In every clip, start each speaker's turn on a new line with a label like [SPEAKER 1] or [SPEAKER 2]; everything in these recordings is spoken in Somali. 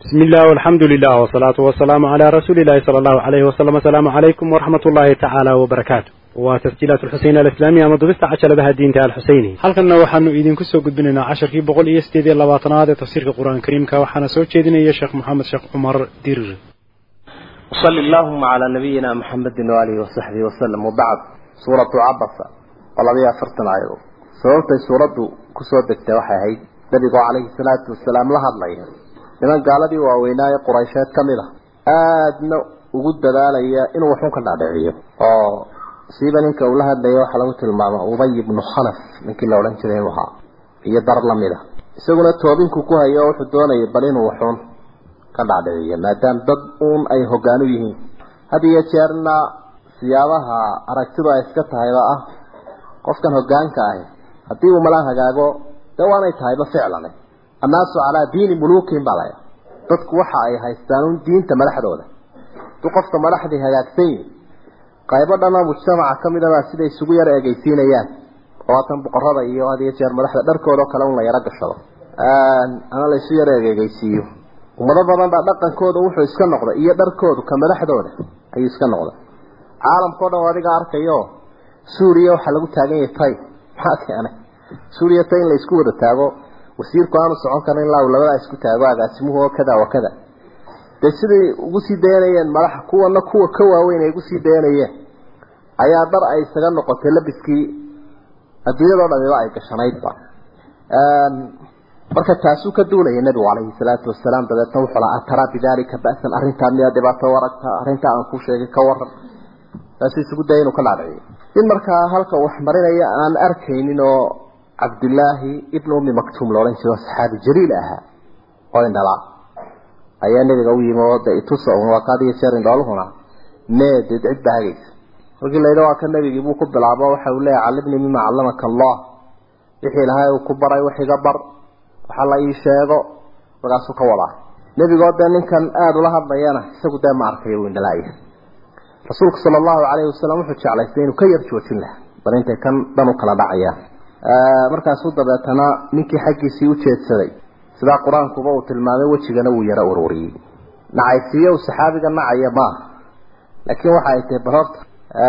[SPEAKER 1] بسم الله والحمد لله والصلاة والسلام على رسول الله صلى الله عليه وسلم السلام عليكم ورحمة الله تعالى وبركاته وتسجيلات الحسين الإسلامية مضبست عشر بها الدين تعالى الحسيني halkanna waxaanu idinku soo gudbinaynaa casharkii boqol iyo sideed iyo labaatanaad ee tafsiirka qur-aan kariimka waxaana soo jeedinaya sheekh maxamed sheekh cumar dirir
[SPEAKER 2] وصل اللهم على نبينا محمد وآله وصحبه وسلم وبعد سورة عبسة والله فرتنا عيرو sababtay suuraddu kusoo degtay waxay ahayd nabigu calayhi salaatu wasalaam la hadlaya niman gaaladii waaweynaaye quraysheed ka mid a aadna ugu dadaalaya inuu waxun ka dhaadhiciyo oo siiba ninka uu la hadlaya waxaa lagu tilmaama ubay ibnu khalaf ninkii la odhan jiray inuu ahaa iyo dar la mid a isaguna toobinku ku hayo oo wuxuu doonayay bal inuu waxun ka dhaadhiciyo maadaama dad uun ay hoggaan u yihiin had iyo jeerna siyaabaha aragtidu ay iska tahayba ah qofkan hoggaanka ahi haddii uu mala hagaago dee waanay tahayba ficlane annaasu calaa diini muluukin baa laya dadku waxa ay haystaan un diinta madaxdooda hadduu qofka madaxdii hagaagsan yihi qaybo dhanoo mujtamaca ka mid a baa siday isugu yar eegeysiinayaan oo haatan boqorada iyo had iyo jeer madaxda dharkooda oo kale un la yaro gashado ama la isu yar eegeysiiyo ummado badan baa dhaqankooda wuxuu iska noqday iyo dharkoodu ka madaxdooda ayuu iska noqday caalamkao dhan adiga arkayo suuriya waxaa lagu taagan yahay tay maxaa keenay suuriya tay in la isku wada taago wasiirku aanu socon karin ilaa uu labadaa isku taago agaasimuhu oo kada wa kada dee siday ugu sii dayanayeen madaxa kuwana kuwa ka waaweyn ay ugu sii dayanayeen ayaa dhar ay isaga noqotay labiskii adduunyadao dhamiba ay gashanaydba marka taasuu ka duulaya nabigu calayhi salaatu wasalaam dabeetna wuxuu lahaa ataraa bidaalika ba'san arrintaa miyaa dhibaato waragta arrintaa aan ku sheegay ka waran taasuu isugu daya inuu ka dhaadhiciyo in markaa halka wax marinaya aan arkaynin oo cabdullaahi ibn ummi maktuum la odhan jiro saxaabi jaliil ahaa oo indhala ayaa nabiga u yimi oo de itusa un waa kaadiyo jeer indhooluhuna mee dee cid baa hagaysa markii la yidhi waa ka nabigii buu ku bilaabo waxa uu leeyahy callimnii mima callamaka allah wixii ilahay uu ku baray wax iga bar waxa la ii sheego markaasuu ka wadaa nebigoo dee ninkan aada ula hadlayana isagu dee ma arkayo uu indhalaaya rasuulku sala allahu calayhi wasalam wuxuu jeclaystay inuu ka yar joojin laha bal intay kan dhan u kala dhacayaan markaasuu dabeetana ninkii xaggiisii u jeedsaday sidaa qur-aankuba uu tilmaamay wejigana wuu yaro ururiyey nacaysiiyo uu saxaabiga nacaya maaha laakiin waxa ay tahay bal horta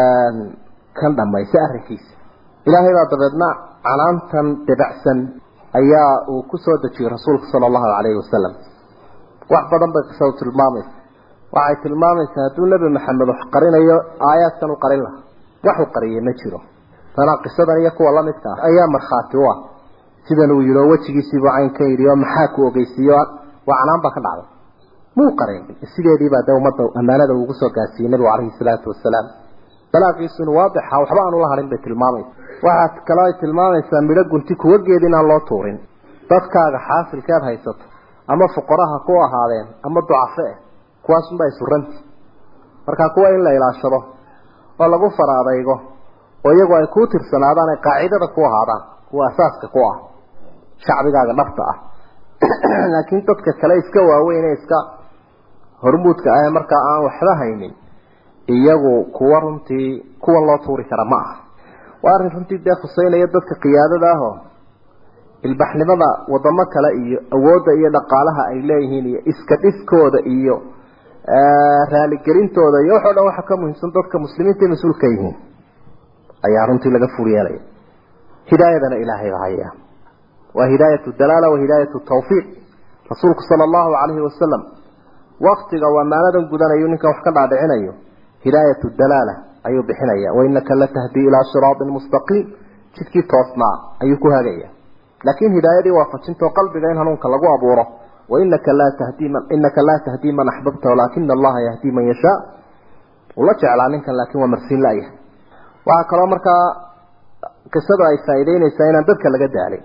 [SPEAKER 2] kan dhammaysa arrinkiisa ilaahay baa dabeedna canaantan debacsan ayaa uu ku soo dejiyey rasuulku sala allahu calayhi wasalam wax badan bay qisadu tilmaamaysa waxay tilmaamaysaa hadduu nebi maxamed wax qarinayo aayaadkan u qarin lahaa waxu qariyay ma jiro tanaa qisadan iyo kuwa lamidka ah ayaa markhaati u ah sidan uu yidhi oo wejigiisiibuu caynkan yidhi oo maxaa ku ogeysiiyo waa canaan baa ka dhacday muu qarin sideediibaa dee ummadda ammaanada uugu soo gaarsiiyey nebigu calayhi salaatu wasalaam balaaqiisu inu waadixa waxba aanu la harin bay tilmaamaysa waxaad kale ay tilmaamaysaa midho gunti kuwa geed inaan loo tuurin dadkaaga xaasilkeed haysato ama fuqaraha ku ahaadeen ama ducafe eh kuwaasunbaa isuranti markaa kuwa in la ilaashado oo lagu faraadaygo oo iyagu ay kuu tirsanaadaan ay qaacidada ku ahaadaan kuwa asaaska ku ah shacbigaaga dhabta ah laakiin dadka kale iska waaweyn ee iska hormuudka ah markaa aan waxba haynin iyagu kuwa runtii kuwa loo tuuri kara ma aha waa arrin runtii dee khuseynaya dadka qiyaadada ahoo ilbaxnimada wadamo kale iyo awoodda iyo dhaqaalaha ay leeyihiin iyo iska dhiskooda iyo raaligelintooda iyo waxoo dhan waxa ka muhiimsan dadka muslimiinta mas-uulka yihiin ayaa runtii laga fur yeelaya hidaayadana ilaahay baa haya waa hidaayatu dalaala wa hidaayatu tawfiiq rasuulku sala allahu calayhi wasalam waktiga uu ammaanadan gudanayo ninkan wax ka dhaadhicinayo hidaayatu dalaala ayuu bixinaya wainaka latahdii ilaa siraatin mustaqiim jidkii toosnaa ayuu ku hagaya laakiin hidaayadii waafajintao qalbiga in hanuunka lagu abuuro wainaka laa tahdii man inaka laa tahdii man axbabta walaakina allaha yahdii man yashaa ula jeclaa ninkan laakiin waa marsiin la-yahay waxaa kaloo markaa qisada ay faa'iideynaysaa inaan dadka laga daalin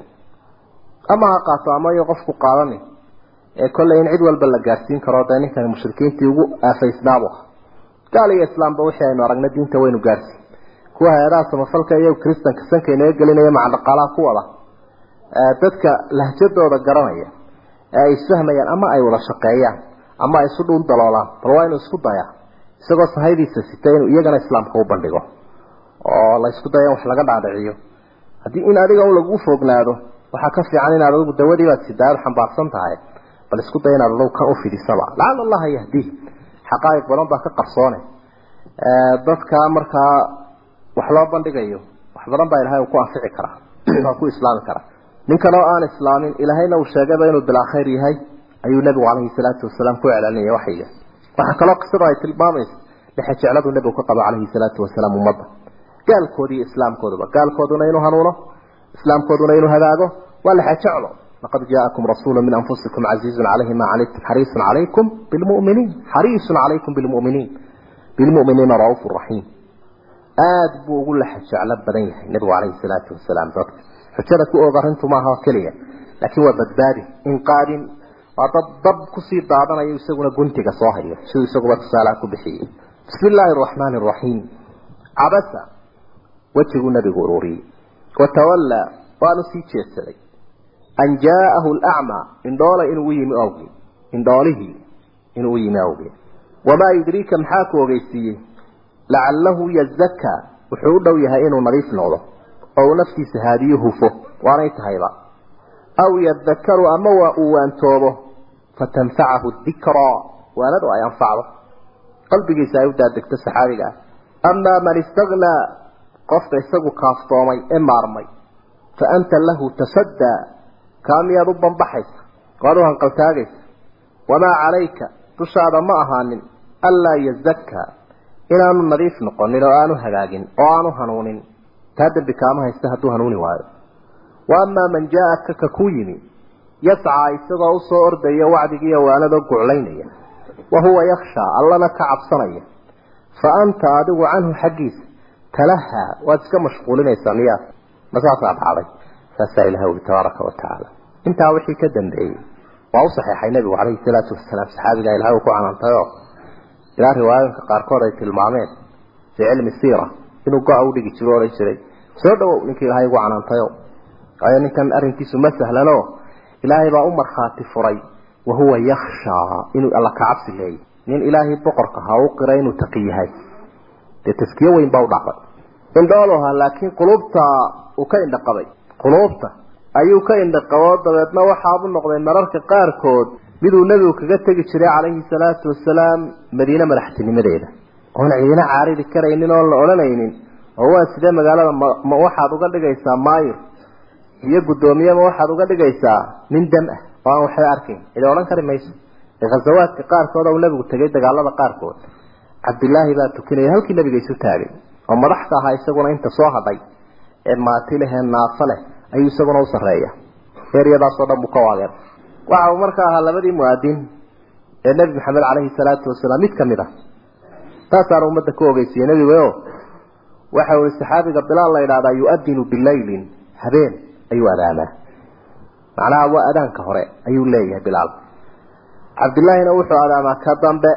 [SPEAKER 2] ama ha qaato ama iyo qofku qaadani ee kolley in cid walba la gaarsiin karo dee ninkan mushrikiintii ugu aafaysnaabu ah gaal iyo islaamba wixii aynu aragna diinta waynu gaarsiin kuwa hay-adaha samafalka iyo kristanka sanka inaga gelinaya maca dhaqaalaha ku wada dadka lahjadooda garanaya ee ay isfahmayaan ama ay wada shaqeeyaan ama ay isu dhuun daloolaan bal waa inuu isku dayaa isagoo sahaydiisa sita inuu iyagana islaamka u bandhigo oo la isku daya in wax laga dhaadhiciyo haddii in adiga un lagu foognaado waxaa ka fiican inaad adigu dawadiibaad sidaad xambaarsan tahay bal isku day inaad adow kan u fidisaba lacala allaha yahdiih xaqaa'iq badan baa ka qarsoone dadka markaa wax loo bandhigayo wax badan baa ilahay uu ku anfici karaa waa ku islaami karaa ninkan oo aan islaamin ilaahayna uu sheegayba inuu bilaa khayr yahay ayuu nebigu calayhi salaatu wasalaam ku celaalinaya waxyiga waxaa kaloo qisada ay tilmaamaysa dhexe jecladu nebigu ka qabo calayhi salaatu wasalaam ummadda gaalkoodi iyo islaamkooduba gaalkooduna inuu hanuuno islaamkooduna inuu hagaago waa lexe jeclo laqad jaa'akum rasuulu min anfusikum casiizun calayhi ma canidtum xariisun calaykum bilmu'miniin xariisun calaykum bilmu'miniin bilmu'miniina ra'uufu raxiim aada buu ugu lexe jeclo badan yahay nebigu calayhi salaatu wasalaam dadka xujada ku og arrintu maaha keliya laakiin waa badbaadi inqaadin waa dad dab kusii daadanayo isaguna guntiga soo hayo siduu isaguba tusaalaha ku bixiyey bismi illaahi araxmaani araxiim cabasa wejiguu nabigu ururiyey watawallaa waanu sii jeedsaday an jaa'ahu alacmaa indhoole inuu yimi awgeed indhoolihii inuu u yimi awgeed wamaa yudriika maxaa ku ogeysiiyey lacalahu yazakaa wuxuu u dhow yahay inuu nadiif noqdo oo uu naftiisa haadiyo hufo waanay tahayba aw yadakaru ama waa uu waantoobo fatanfacahu dikraa waanadu ay anfacdo qalbigiisa ay u daadegto saxaabiga ah amaa man istagnaa qofka isagu kaaftoomay ee maarmay fa anta lahu tasaddaa kaa miyaad u banbaxaysa waad u hanqaltaagaysa wamaa calayka dushaada ma ahaanin anlaa yazakkaa inaanu nadiif noqonin oo aanu hagaagin oo aanu hanuunin taa dembi kaama haysta hadduu hanuuni waayo wa amaa man jaa-aka ka ku yimi yascaa isagoo usoo ordaya wacdigiiyo waanadoo guclaynaya wa huwa yakhshaa allana ka cabsanaya fa anta adigu canhu xaggiisa talahaa waad iska mashquulinaysaa miyaa ma saasaa dhacday saasaa ilaha uri tabaaraka wa tacaala intaa wixii ka dambeeyey waa u saxeexay nebigu calayhi salaatu wasalaam saxaabigaa ilahay uu ku canaantayoo ilaa riwaayooyinka qaarkood ay tilmaameen fii cilmi siira inuu go-a u dhigi jiro odhan jiray soo dhawow ninkii ilaahay ugu canaantayo waayo ninkan arrinkiisu ma sahlano ilaahay baa u markhaati furay wa huwa yakhshaa inuu alla ka cabsi leeyay nin ilaahay boqorka ha u qiray inuu taqi yahay dee taskiyo weyn baa u dhacday indhool ahaa laakiin quluubta uu ka indhaqabay quluubta ayuu ka indhaqabo dabeedna waxaabu noqday mararka qaarkood miduu nebigu kaga tegi jiray calayhi salaatu wasalaam madiine madaxtinimadeeda oon ciidina caaridi karaynin oon la odhanaynin oo waa sidee magaalada ma waxaad uga dhigaysaa maayir iyo guddoomiyema waxaad uga dhigaysaa nin dam ah oo aan waxba arkayn cidi odhan kari mayso khasawaadka qaarkood uu nebigu tegay dagaalada qaarkood cabdilaahi baa tukinaya halkii nebiga isu taagay oo madaxka ahaa isaguna inta soo hadhay ee maati leh ee naafo leh ayuu isaguna u sarreeya eryadaasoo dhan buu ka waageer waxa uu markaa ahaa labadii muaadin ee nebi maxamed caleyhi salaatu wasalaam mid kamid ah taasaana ummadda ku ogeysiiyey nebigayo waxa uu saxaabiga bilaal la yidhahdaa yu-adinu bilaylin habeen ayuu adaamaa macnaha waa adaanka hore ayuu leeyahay bilaal cabdillaahina wuxuu adaamaa ka dambe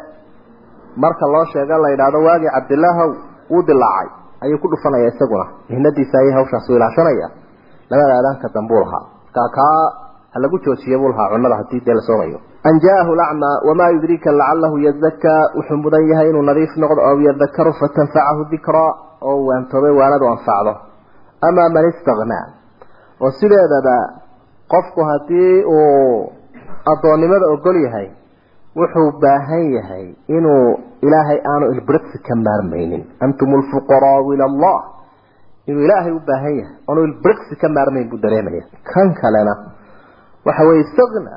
[SPEAKER 2] marka loo sheega la yidhaahdo waagii cabdilaahow wuu dilaacay ayuu ku dhufanaya isaguna mihnadiisa ayay hawshaas u ilaashanaya labada adaanka dambuu lahaa kaa kaa ha lagu joojiye buu lahaa cunada haddii dee la soomayo an jaahu lacmaa wamaa yudriika lacalahu yazakaa wuxuu mudan yahay inuu nadiif noqdo aw yadakaru fatanfacahu dikraa oo waantoobay waanadu anfacdo amaa man istagnaa oo sideedaba qofku haddii uu addoonnimada ogol yahay wuxuu baahan yahay inuu ilaahay aanu ilbirqsi ka maarmaynin antum lfuqaraau ila allah inuu ilaahay u baahan yahay oonu ilbirqsi ka maarmayn buu dareemaya kan kalena waxa weye istagna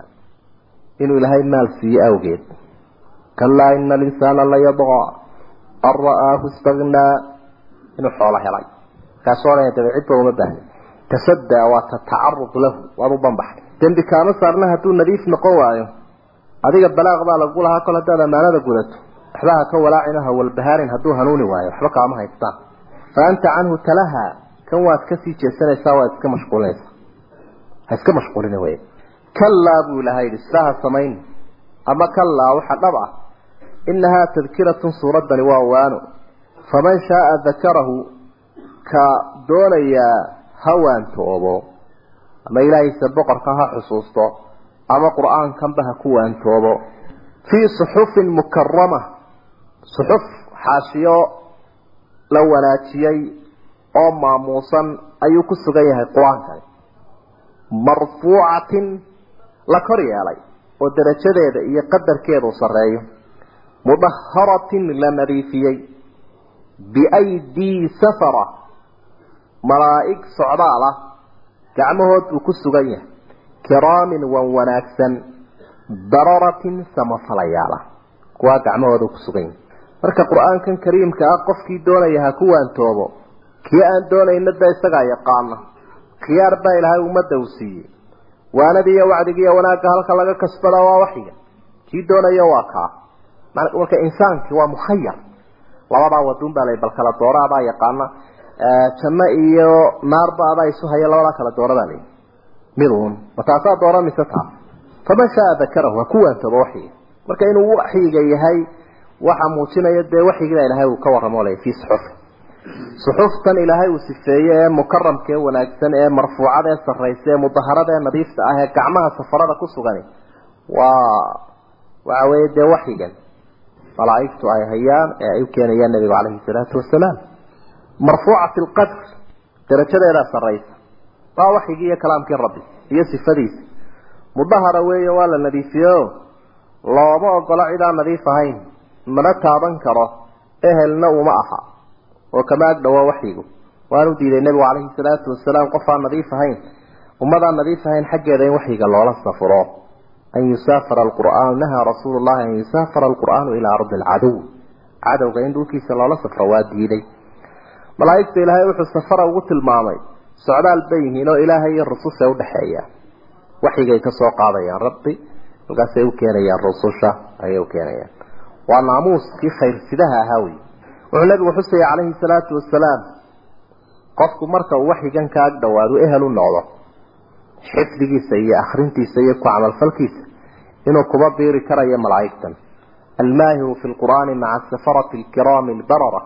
[SPEAKER 2] inuu ilaahay maal siiye awgeed kalaa ina alinsaana layadqa an ra'aahu istagnaa inuu xoolo helay kaasoo dhan dabe cidba uma baahna tasaddaa waa tatacarud lahu waad u banbaxday dembi kaama saarna hadduu nadiif noqon waayo adiga balaaq baa lagu lahaa kol haddaad ammaanada gudato waxba ha ka walaacin ha walbahaarin hadduu hanuuni waayo waxba kaama haystaan fa anta canhu talaha kan waad kasii jeesanaysaa waad iska mashquulinaysaa ha iska mashquulina wey kalaa buu ilahay yidhi sidaa ha samayn ama kalaa waxa dhab ah inahaa tadkiratun suuraddani waa waano faman shaaa dakarahu ka doonayaa ha waantoobo ama ilaahiisa boqorka ha xusuusto ama qur-aankanba ha ku waantoobo fii suxufin mukarama suxuf xaashiyo la wanaajiyey oo maamuusan ayuu ku sugan yahay qur-aankani marfuucatin la kor yeelay oo darajadeeda iyo qadarkeedu sarreeyo mudaharatin la nadiifiyey biaydii safara malaa'ig socdaal ah gacmahood uu ku sugan yahay kiraamin wan wanaagsan dararatin samafalayaala kuwaa gacmahooda ku sugan yahay marka qur-aankan kariimka ah qofkii doonaya ha ku waantoobo kii aan doonayna da isagaa yaqaana khiyaar baa ilaahay ummadda uu siiyey waanadii iyo wacdigii iyo wanaagga halka laga kasbada waa waxyiga kii doonaya waa kaa marka insaankii waa mukhayar labadaa waduun baa la bal kala doora adaa yaqaana janno iyo naarba adaa isu haya labadaa kala doora baa layihi miduun ma taasaa doora mise taa faman shaa dakarahu ha ku waantooba waxyiga marka inuu waxyiga yahay waxa muujinaya dee waxyigiibaa ilaahay uu ka warramo lay fii suxufi suxuftan ilaahay uu sifeeye ee mukaramka ee wanaagsan ee marfuucada ee sarraysa ee mudaharada ee nadiifta ah ee gacmaha safarada ku sugan waa waxa weeye dee waxyigan malaa'igtu ay hayaan ee ay u keenayaan nabigu calayhi salaatu wasalaam marfuucati alqadr darajadeedaa sarraysa waa waxyigii iyo kalaamkii rabbi iyo sifadiisa mudahara weeye waa la nadiifiyeyo looma ogola cid aan nadiif ahayn mana taaban karo ehelna uma aha oo kama ag dhawaa waxyigu waanu diiday nebigu calayhi salaatu wasalaam qof aan nadiif ahayn ummadaan nadiif ahayn xaggeeda in waxyiga loola safuro an yusaafara alqur'aanu nahaa rasuulu llahi an yusaafara alqur'aanu ilaa ardi alcadow cadowga in dhulkiisa loola safro waa diiday malaa'igta ilaahay wuxuu safara ugu tilmaamay socdaal bay yihiin oo ilaahay iyo rususha udhexeeya waxyigay ka soo qaadayaan rabbi halkaasay u keenayaan rususha ayay u keenayaan waa naamuuskii khayrsidaha ahaa wey wuxuu nabigu xusaya calayhi salaatu wasalaam qofku marka uu waxyigan ka ag dhawaado ehel u noqdo xifdigiisa iyo akhrintiisa iyo ku camalfalkiisa inuu kuba biiri karayo malaa'igtan almaahiru fi lqur'aani maca safarati alkiraami albarara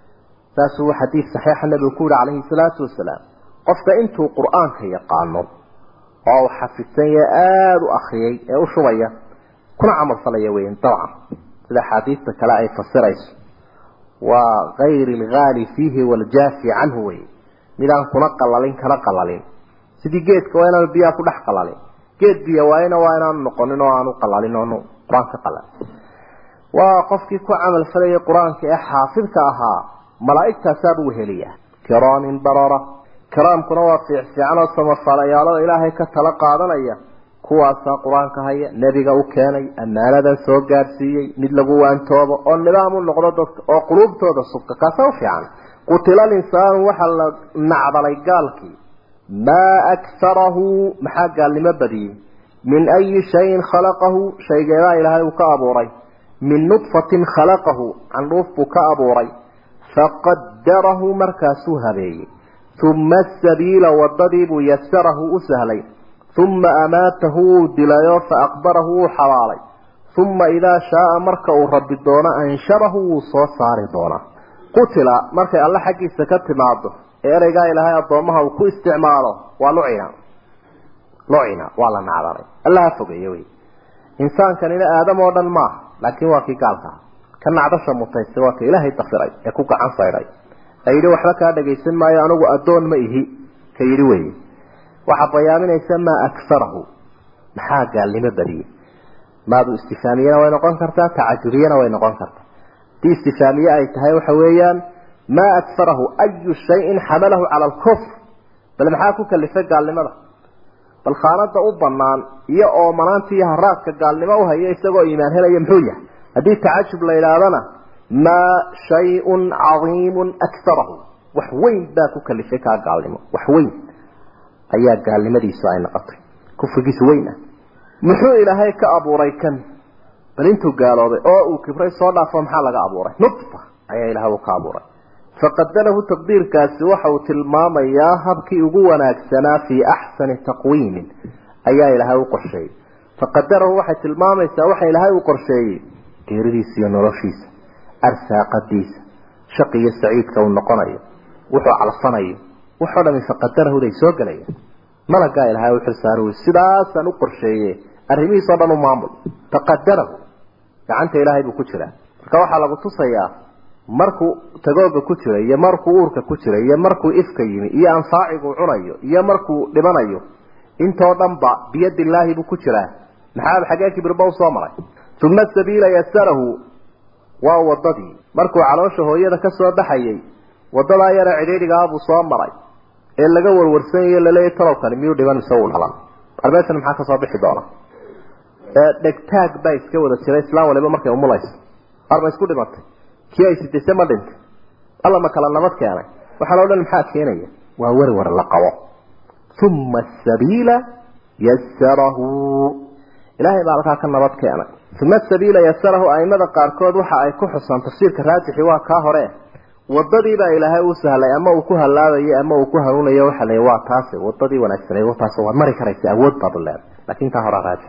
[SPEAKER 2] saasuu xadiid saxiixa nabigu ku yihi calayhi salaatu wasalaam qofka intuu qur'aanka yaqaano oo uu xafidsan yahe aada u akriyay ee u shubaya kuna camalfalaya weyan dabcan sida axaadiista kale ay fasirayso waa kayri alghaali fiihi waljaafi canhu wey midaan kuna qalalin kana qalalin sidii geedka waa inaanu biyaha ku dhex qalalin geed biyo waayna waa inaanu noqonin oo aanu qalalin oonu qur-aanka qalalin waa qofkii ku camal falayay qur-aanka ee xaafidka ahaa malaa'igtaasaaba weheliya kiraamin barara kiraamkuna waa fiic fiican oo samafalayaalo ilaahay ka tala qaadanaya kuwaasaa qur-aanka haya nebiga u keenay ammaanadan soo gaadhsiiyey mid lagu waantoobo oo nidaam u noqdo dadka oo quluubtooda subka kaasa u fiican qutila linsaanu waxaa la nacdalay gaalkii maa aktarahu maxaa gaalnimo badiyey min ayi shayin khalaqahu shaygeedaa ilaahay uu ka abuuray min nudfatin khalaqahu candhuuf buu ka abuuray faqadarahu markaasuu habeeyey uma asabiila wadadiibuu yasarahu u sahlay uma amaatahu wuu dilayo faaqbarahu wuu xabaalay uma idaa shaaa marka uu rabbi doono ansharahu wuu soo saari doonaa qutila markay alle xaggiisa ka timaado ee ereygaa ilaahay addoommaha uu ku isticmaalo waa lucina lucina waa la nacdaray allaha fogeeye wey insaankanina aadam oo dhan maaha laakiin waa kii gaalka ah ka nacdasha mutaysta waa ka ilaahay dafiray ee ku gacan saydhay ee yidhi waxba kaa dhagaysan maayo anigu addoon ma ihi ka yidhi weye waxaa bayaaminaysa maa aksarahu maxaa gaalnimo badiyey maadu istifaamiyena way noqon kartaa tacajubiyana way noqon kartaa hadii istifaamiye ay tahay waxa weeyaan maa aksarahu ayu shayin xamalahu cala alkufr bal maxaa ku kalifay gaalnimada bal khaanada u banaan iyo oomanaanta iyo haraadka gaalnimo uhaya isagoo iimaan helaya muxuu yahay haddii tacajub la yidhaahdana maa shayun cadiimun aksarahu wax weyn baa ku kalifay kaa gaalnimo wax weyn ayaa gaalnimadiisu ay noqotay kufrigiisu weyn ah muxuu ilaahay ka abuuray kan bal intuu gaaloobay oo uu kibray soo dhaafo maxaa laga abuuray nudfa ayaa ilahay uu ka abuuray faqadarahu taqdiirkaasi waxa uu tilmaamayaa habkii ugu wanaagsanaa fii axsani taqwiimin ayaa ilaahay u qorsheeyey faqadarahu waxay tilmaamaysaa waxa ilaahay uu qorsheeyey geeridiisa iyo noloshiisa arsaaqadiisa shaqi iyo saciidka uu noqonayo wuxuu calfanayo waxoo dhami faqadarahuday soo gelayaan malagaa ilaahay u xilsaaro sidaasaan u qorsheeye arrimihiisoo dhan u maamul faqadarahu gacanta ilaahay buu ku jiraa marka waxaa lagu tusayaa markuu tagooga ku jira iyo markuu uurka ku jira iyo markuu ifka yimi iyo anfaaciguu cunayo iyo markuu dhimanayo intoo dhan ba biyadillaahi buu ku jiraa maxaa xaggee kibirba usoo maray uma sabiila yasarahu waa wadadii markuu caloosha hooyada ka soo baxayay wadadaa yara cidhiidhigaa buu soo maray ee laga warwarsanyayo laleeyahy talowkani miyuu dhiban mise uu dhalan arbeeshan maxaa kasoo bixi doona dhegtaag baa iska wada jira islaan waliba markay umulayso arma isku dhimatay kii ay sidayse ma dhintay alla ma kala nabad keenay waxaa loo dhan maxaa keenaya waa werwer la qabo uma asabiila yasarahu ilaahay baa halkaa ka nabad keenay uma asabiila yasarahu aimada qaarkood waxa ay ku xusaan tafsiirka raajixi waa kaa hore wadadii baa ilaahay u sahlay ama uu ku halaabayo ama uu ku hanuunayo waxa la waa taasi wadadii wanaagsaneed taas waad mari karaysa awood baad leedahay laakiin taa hore raajix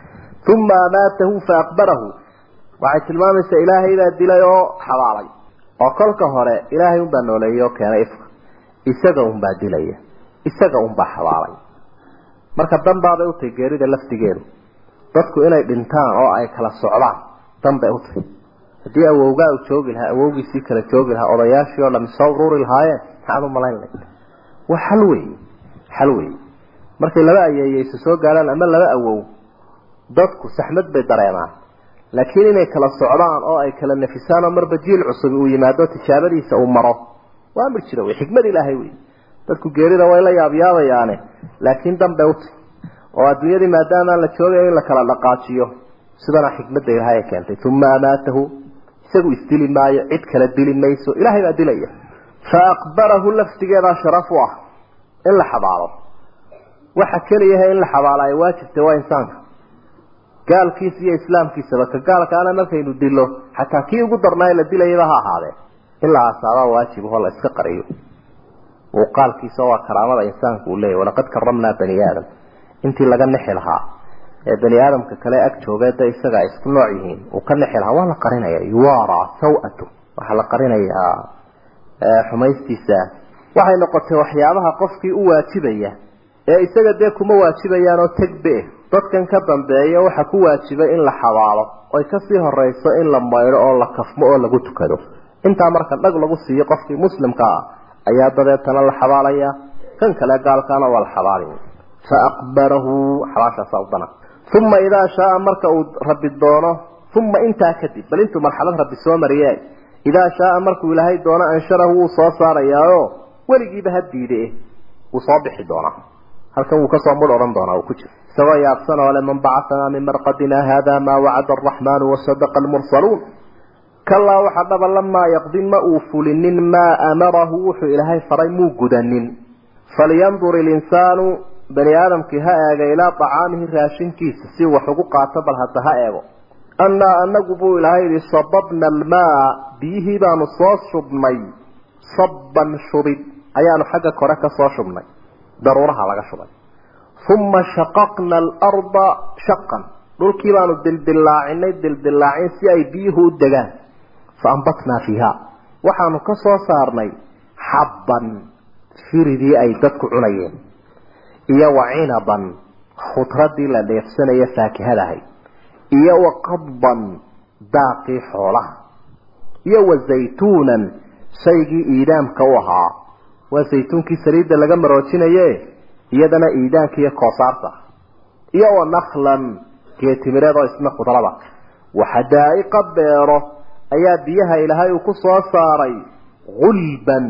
[SPEAKER 2] uma amaatahu faaqbarahu waxay tilmaamaysaa ilaahay baa dilay oo xabaalay oo kolka hore ilaahay unbaa nooleeyey oo keenay ifka isaga unbaa dilaya isaga unbaa xabaalay marka danbaabay utahay geerida laftigeedu dadku inay dhintaan oo ay kala socdaan danbay utahay haddii awowgaa u joogi lahaa awowgiisii kala joogi lahaa odayaashii oo dhami soo ururi lahaayeen maxaad u malayn lahayd waa xal wey xal wey markay laba ayeeyeysa soo gaaraan ama laba awow dadku saxmad bay dareemaan laakiin inay kala socdaan oo ay kala nafisaan oo marba jiil cusub uu yimaado tijaabadiisa uu maro waa amir jira wey xikmad ilaahay wey dadku geerida way la yaabyaabayaane laakiin danbay utay oo adduunyadii maadaamaan la joogayo in la kala dhaqaajiyo sidana xikmadda ilaahay ay keentay uma amaatahu isagu isdili maayo cid kala dili mayso ilaahay baa dilaya fa aqbarahu laftigeedaa sharaf u ah in la xabaalo waxa keliyaha in la xabaalo ay waajibtay waa insaanka gaalkiisa iyo islaamkiisaba ka gaalkaana markaynu dilo xataa kii ugu darnaayo la dilayaba ha ahaadee in la aasaabaa waajib oo la iska qariyo muuqaalkiisa waa karaamada insaanku uu leeyahy walaqad karamnaa bani aadam intii laga nexi lahaa ee bani aadamka kale ag joogee da isaga ay isku nooc yihiin uu ka nexi lahaa waa la qarinaya yuwara saw-atu waxaa la qarinayaa xumaystiisa waxay noqotay waxyaabaha qofkii u waajibaya ee isaga dee kuma waajibayaan oo tegbe dadkan ka dambeeya waxa ku waajibay in la xabaalo oy kasii horeyso in la maydho oo la kafmo oo lagu tukado intaa marka dhag lagu siiyo qofkii muslimka ah ayaa dabeetana la xabaalaya kan kale gaalkaana waa la xabaalaya fa aqbarahu xabaashaasa udana uma idaa shaaa marka uu rabbi doono uma intaa kadib bal intuu marxalad rabbi soo mariye idaa shaaa markuu ilaahay doono ansharahu wuu soo saarayaayo weligiiba ha diide wuu soo bixi doonaa halkan wuu kasoo mudh odhan doonaa uu ku jiro isagoo yaabsan oo le man bacaanaa min marqadina hada maa wacada araxmaanu wasadaqa almursaluun kalaa waxa dhaba lamaa yaqdi ma uu fulinin maa amarahu wuxuu ilaahay faray muu gudanin falyandur ilinsaanu bani aadamkii ha eega ilaa acaamihi raashinkiisa si wax ugu qaato bal hadda ha eego annaa anagu buu ilaahay yihi sababna almaa biyihii baanu soo shubnay sabban shubid ayaanu xagga kore ka soo shubnay daruuraha laga shubay uma shaqaqna alarda shaqan dhulkii baanu dildillaacinay dildillaacin si ay biyuhu u degaan fa ambatnaa fiiha waxaanu ka soo saarnay xabban firidii ay dadku cunayeen iyo wa cinaban khudradii la dheefsanaya faakihadahay iyo wa qadban daaqii xoolaha iyo wa zaytuunan shaygii iidaamka u ahaa waa zaytuunkii saliidda laga maroojinaye iyadana iidaanka iyo koosaarta iyo wa naklan geetimireed oo isna khudrada waxadaa'iqa beero ayaa biyaha ilaahay uu ku soo saaray gulban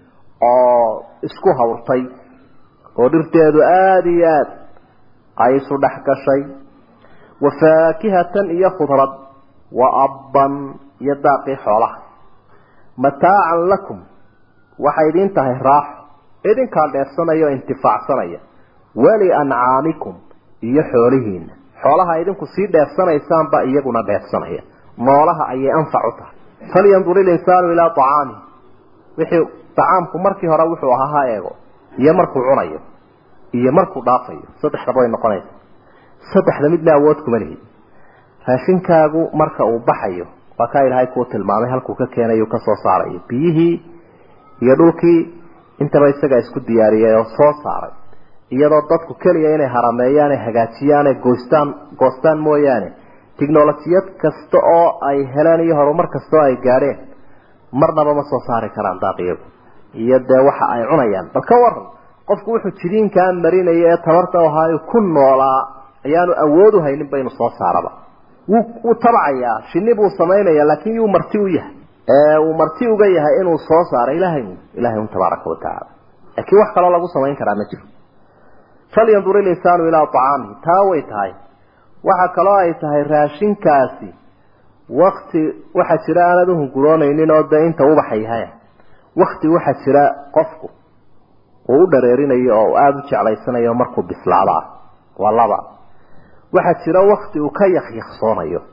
[SPEAKER 2] oo isku hawrtay oo dhirteedu aada iyo aad ay isu dhex gashay wa faakihatan iyo khudrad wa abban iyo daaqii xoolaha mataacan lakum waxay idin tahay raaxo idinkaa dheefsanaya oo intifaacsanaya wali ancaamikum iyo xoolihiina xoolaha idinku sii dheefsanaysaanba iyaguna dheefsanaya noolaha ayay anfac u tahay falyandur ilinsaanu ilaa acaamih wixii acaamku markii hore wuxuu ahaa ha eego iyo markuu cunayo iyo markuu dhaafayo saddexdaba way noqonaysa saddexda midna awood kuma lihi raashinkaagu marka uu baxayo waa kaa ilaahay kuu tilmaamay halkuu ka keenayu kasoo saarayo biyihii iyo dhulkii intaba isagaa isku diyaariyay oo soo saaray iyadoo dadku keliya inay harameeyaan ay hagaajiyaan ay goystaan goostaan mooyaane tiknolojiyad kasta oo ay heleen iyo horumar kasta oo ay gaadheen marnaba ma soo saari karaan daaqiyagu iyo dee waxa ay cunayaan bal ka waran qofku wuxuu jidiinkaa marinaya ee tabarta ahaayo ku noolaa ayaanu awood u haynin ba inuu soo saaraba wuu wuu tabacayaa shinni buu samaynaya laakin yuu marti u yahay uu marti uga yahay inuu soo saaro ilahay ilahay un tabaaraka watacaala laakiin wax kaloo lagu samayn karaa ma jiro falyandur ilinsaanu ilaa acaamihi taa way tahay waxa kaloo ay tahay raashinkaasi wakti waxaa jira aanad uhunguroonaynin oo dee inta ubaxa yahay wakti waxaa jira qofku uu u dhareerinayo oo aada u jeclaysanayo markuu bislaado ah waa laba waxaa jira wakti uu ka yakyaqsoonayo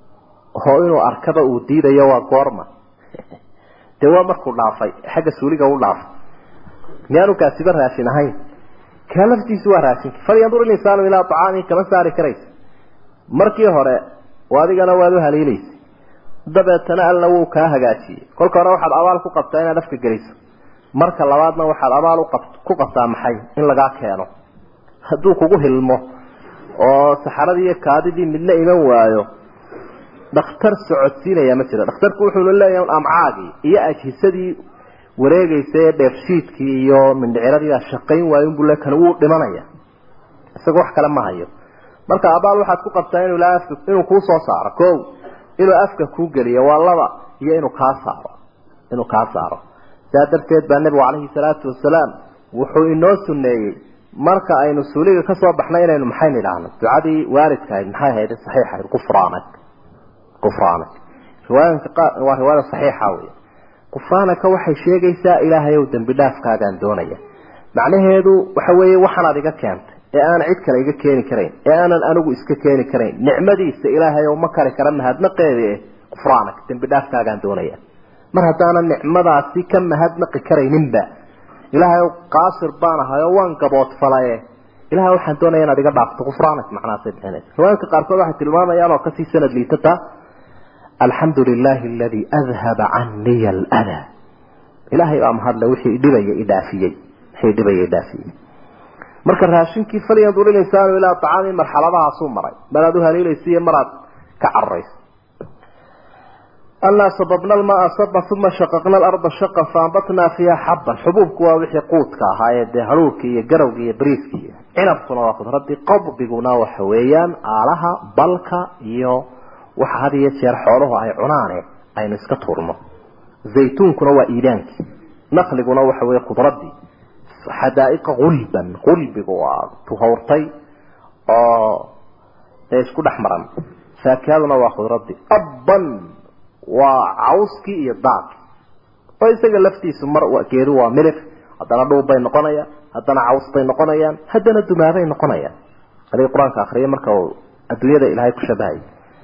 [SPEAKER 2] oo inuu arkaba uu diidayo waa goorma dee waa markuu dhaafay xagga suuliga u dhaafay miyaanu kaasiba raashin ahayn kaa laftiisu waa raashinka falyandur ilinsaanu ilaa acaamihi kama saari karaysa markii hore adigana waad u haliilaysa dabeetana alla wuu kaa hagaajiyey kolka hore waxaad abaal ku qabtaa inaad afka geliso marka labaadna waxaad abaal ku qabtaa maxay in lagaa keeno hadduu kugu hilmo oo saxaradii iyo kaadidii midna iman waayo dhakhtar socodsiinaya ma jira dhakhtarku wuxuuna leeyahay amcaagii iyo ajhisadii wareegaysa ee dheefshiidkii iyo mindhiciradii baa shaqayn waayo unbuu le kan wuu dhimanaya isagoo wax kale ma hayo marka abaal waxaad ku qabtaa inuu ilaa afka inuu kuu soo saaro ko inuu afka kuu geliyo waa laba iyo inuu kaa saaro inuu kaa saaro saa darteed baa nebigu calayhi salaatu wasalaam wuxuu inoo suneeyey marka aynu suuliga kasoo baxnay inaynu maxayn idhaahno ducadii waalidka ahayd maxay ahayd saxiixa ahayd qufraanak qufraanak riwaayanka qaar waa riwaayada saxiixa wey qufraanaka waxay sheegaysaa ilaahay ow dembi dhaafkaagaan doonaya macnaheedu waxa weeye waxaanaad iga keentay ee aan cid kale iga keeni karayn ee aanan anigu iska keeni karayn nicmadiisa ilaahay oo ma kari kara mahadnaqeedi eh qufraanak dembi dhaafkaagaan doonaya mar haddaanan nicmadaasi ka mahadnaqi karayninba ilaahay qaasir baan ahay oo waan gaboodfalaye ilahay waxaan doonaya inaad iga dhaafto qufraanak macnahaasay bixinaysa riwaayadka qaarkood waxay tilmaamayaan oo kasii sanad liitata alxamdu lilahi aladii adhaba caniya aladaa ilaahay baa mahadle wixii dhibaya idhaafiyey wixii dhibaya idhaafiyey marka raashinkii falyandur ilinsaanu ilaa acaami marxaladahaasuu maray maraad u haliilaysa iyo maraad ka cararayso anaa sababna almaa saba uma shaqaqna alarda shaqan faambatnaa fiiha xabban xubuubku waa wixii quudka ahaayee dee haruurkii iyo garawgii iyo bariiskii cinabkuna waa khudradii qadbiguna waxa weeyaan aalaha balka iyo waxa had iyo jeer xooluhu ay cunaane aynu iska turno zaytuunkuna waa iidaankii naqliguna waxa weeye khudradii xadaa'iqa gulban gulbigu waa tuhawrtay oo isku dhex maran faakihaduna waa khudradii abban waa cawskii iyo daaqi oo isaga laftiisu mar geedu waa milix haddana dhuub bay noqonayaan haddana caws bay noqonayaan haddana dumaabay noqonayaan adiga qur-aanka akriya marka uu adduunyada ilaahay ku shabahay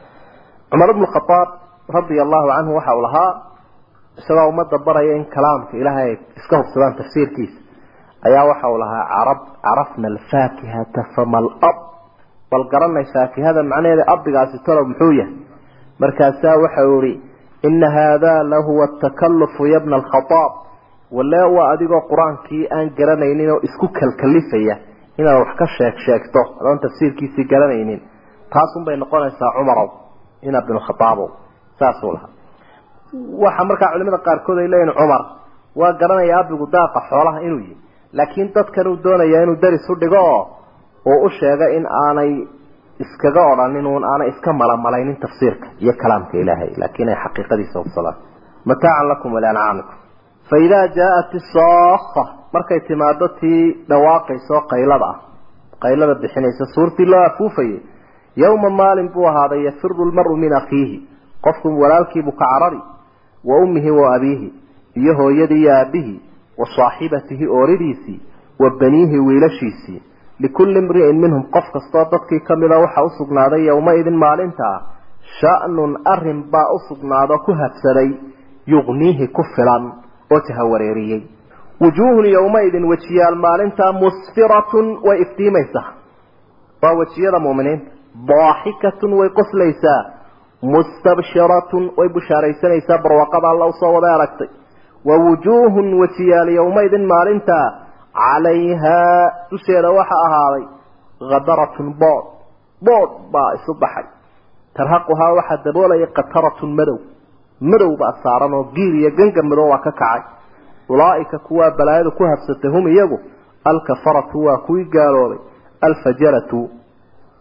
[SPEAKER 2] cumar ibnu khadaab radia allahu canhu waxa uu lahaa isagoo ummadda baraya in kalaamka ilaahay ay iska hubsadaan tafsiirkiisa ayaa waxa uu lahaa carab carafna alfaakihata fama alab bal garanay faakihada macnaheeda abigaasi talow muxuu yahay markaasaa waxa uu ihi ina haadaa lahuwa atakalufu yabna alkhadaab walle waa adigoo qur-aankii aan garanaynin oo isku kalkalifaya inaad wax ka sheeg sheegto adoon tafsiirkiisii garanaynin taasunbay noqonaysaa cumarow ina bnu khadaabow saasuu lahaa waxa markaa culimada qaarkood ay leeyihin cumar waa garanaya abigu daaqa xoolaha inuu yihi laakiin dadkan uu doonaya inuu daris u dhigo oo uu u sheego in aanay iskaga odhanin uun aanay iska malamalaynin tafsiirka iyo kalaamka ilaahay laakiin ay xaqiiqadiisa hubsadaan mataacan lakum waliancaamikum fa idaa jaa-at isoofa markay timaado tii dhawaaqayso qaylada ah qaylada bixinaysa suurtii loo afuufayay yowma maalin buu ahaaday yafiru lmaru min akhiihi qofku walaalkiibuu ka carari wa ummihi wa abiihi iyo hooyadii iyo aabihii wa saaxibatihi ooridiisii wa baniihi wiilashiisii likulli imri'in minhum qof kastoo dadkii ka mida waxaa u sugnaaday yowma-idin maalintaa sha-nun arrin baa u sugnaado ku habsaday yugniihi ku filan oo jahawareeriyey wujuuhun yowma-idin wejiyaal maalintaa musfiratun way iftiimaysaa waa wejiyada muuminiinta daaxikatun way qoslaysaa mustabshiratun way bushaaraysanaysaa barwaaqada alla usoo wada aragtay wa wujuuhun wejiyaal yowma-idin maalintaa calayhaa dusheeda waxaa ahaaday khadaratun bood bood baa isu baxay tarhaquhaa waxaa daboolaya qataratun madow madow baa saaran oo giir iyo gangan madow waa ka kacay ulaaika kuwaa balaayadu ku habsatay hum iyagu alkafaratu waa kuwii gaaloobay alfajaratu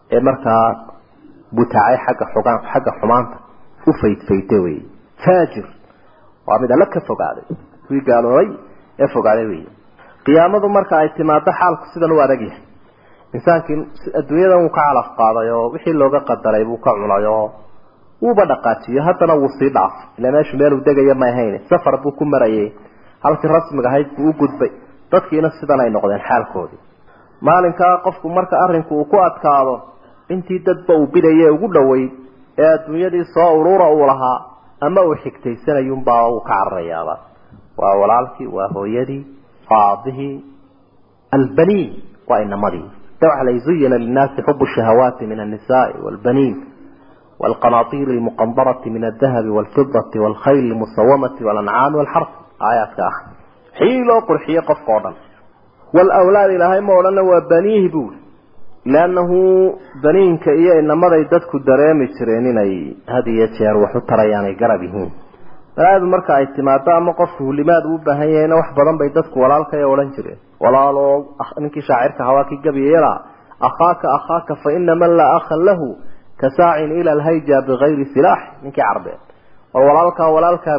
[SPEAKER 2] ee markaa butaacay xagga xugaan xagga xumaanta u faydfayda wey faajir waa mid alla ka fogaaday kuwii gaaloobay ee fogaaday wey qiyaamadu marka ay timaado xaalku sidan u adag yahay insaankii adduunyadan wuu ka calaf qaaday oo wixii looga qadaray buu ka cunay oo wuuba dhaqaajiyo haddana wuu sii dhaafay ila meeshu meeluu degaya ma ahayn safar buu ku marayay halkii rasmiga ahayd buu u gudbay dadkiina sidan ay noqdeen xaalkoodii maalinkaa qofku marka arrinku uu ku adkaado intii dadba uu bidaye ugu dhoweyd ee adduunyadii soo urura uu lahaa ama uu xigtaysanayunbaa uu ka cararayaaba waa walaalkii waa hooyadii waa aabihii albaniin waa inamadii waxa la zuyina linnaasi xubu shahawaati min annisaai waalbaniin والقناطير المقنطرة من الذهب والفضة والخيل المسومة والأنعام والحرث آيات كأخ حيلو قرحية قفقودا والأولاد إلهي مولانا وبنيه بول لأنه بنين كإيا إنما ذيدتك الدرامي ترينين هذه يتشير وحطر يعني قربهين هذا مركع اعتمادا أما قفه لماذا وبهيين وحبضا بيدتك ولا لك يا ولن جرين ولا لو أخ... إنك شاعرك هواكي قبيلا أخاك أخاك فإن من لا أخ له كساع إلى الهيجة بغير سلاح منك عربين والولالك والالك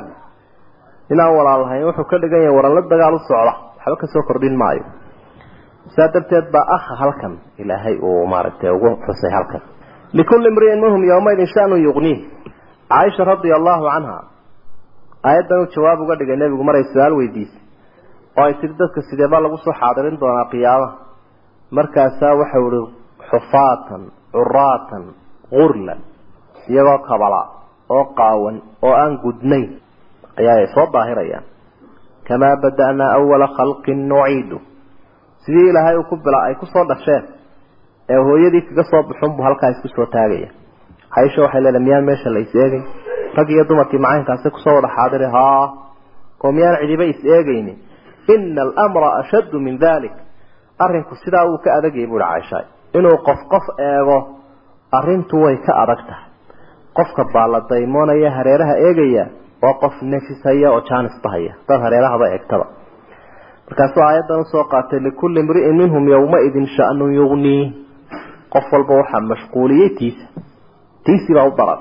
[SPEAKER 2] إلا والالها يوحو كدقين ورلد دقال الصعرة حبك سوكر دين مايو سادبتت با أخ هلكا إلهي ومارته وحسي هلكا لكل امرئ منهم يومئذ شأن يغنيه عائشة رضي الله عنها آيات الجواب قد قال النبي مرة السؤال ويديس oo sidadka sideeba lagu soo xaadirin doonaa qiyaamaha markaasaa waxa uri xufaatan curaatan qurlan iyagoo kabala oo qaawan oo aan gudnayn ayaa ay soo daahirayaan kamaa bada'naa awala khalqin nuciidu sidii ilaahay uu ku bila ay kusoo dhasheen ee hooyadii kaga soo baxun buu halkaa isku soo taagaya caisha waxay leedahay miyaan meesha la is eegay rag iyo dumarkii macaynkaasi kusoo wada xaadiri haa oo miyaan cidiba is eegaynin ina alamra ashaddu min dalik arrinku sidaa wuu ka adagayay buuhi caaisha inuu qof qof eego arrintu way ka adag tahay qofka baalla daymoonaya hareeraha eegaya waa qof nefishaya oo jaanisbahaya dad hareerahaba eegtaba markaasuu aayaddan usoo qaatay likulli imri'in minhum yowmaidin sha'nun yugnii qof walba waxaa mashquuliyey tiisa tiisii baa u daran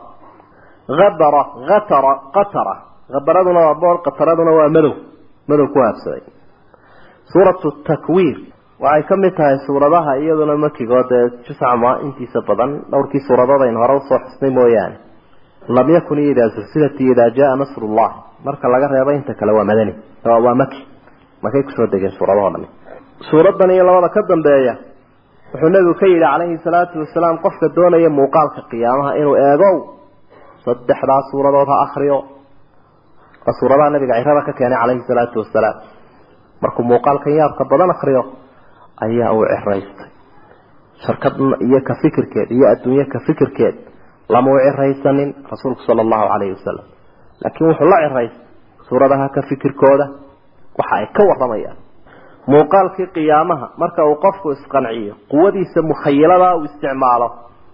[SPEAKER 2] abara atara qatara habaraduna waa boor qataraduna waa madow madow ku haabsaday suuratu takwiir waxay ka mid tahay suuradaha iyaduna makigood ee juscama intiisa badan dhowrkii suuradood aynu hore usoo xusnay mooyaane lam yakun iyo idaa sulsilat iyo idaa jaa nasrullah marka laga reebo inta kale waa madani waa maki makay kusoo degeen suuradaho dhami suuradan iyo labada ka dambeeya wuxuu nabigu ka yidhi calayhi salaatu wasalaam qofka doonaya muuqaalka qiyaamaha inuu eegow saddexdaa suuradood ha akriyo waa suuradaha nabiga cirada ka keenay calayhi salaatu wasalaam markuu muuqaalkan yaabka badan akriyo ayaa uu ciraystay shirkad iyo ka fikirkeed iyo adduunye ka fikirkeed lama u ciraysanin rasuulku sala allahu calayhi wasalam laakiin wuxuu la ciraystay suuradaha ka fikirkooda waxa ay ka waramayaan muuqaalkii qiyaamaha marka uu qofku isqanciyo quwadiisa mukhayilada uu isticmaalo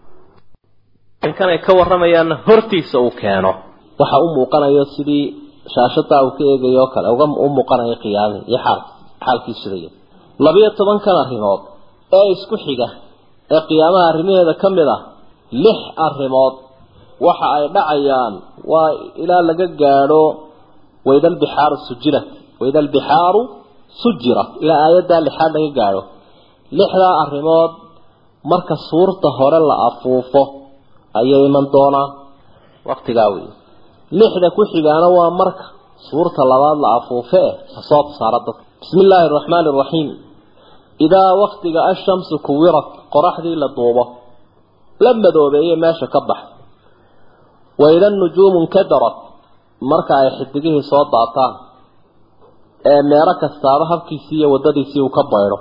[SPEAKER 2] kan ay ka waramayaanna hortiisa uu keeno waxa u muuqanayo sidii shaashadaa uu ka eegayo kale uga u muuqanayo qiyaamihii iyo xaal xaalkii sidaya labiyo tobankan arrimood ee isku xiga ee qiyaamaha arrimaheeda ka mid ah lix arrimood waxa ay dhacayaan waa ilaa laga gaadho wayda albixaaru sujirat wayda albixaaru sujirat ilaa aayaddaa lixaad laga gaadho lixdaa arrimood marka suurta hore la afuufo ayay iman doonaan waqtigaa wey lixda ku xigaana waa marka suurta labaad la afuufe eh kasoo saara dadka bismi illaahi araxmaani araxiim idaa waktiga ashamsu kuwirat qoraxdii la duubo la madoobeeye meesha ka bax waida nujuumu nkadarat marka ay xidigihii soo daataan ee meero kastaaba habkiisii iyo waddadiisii uu ka baydho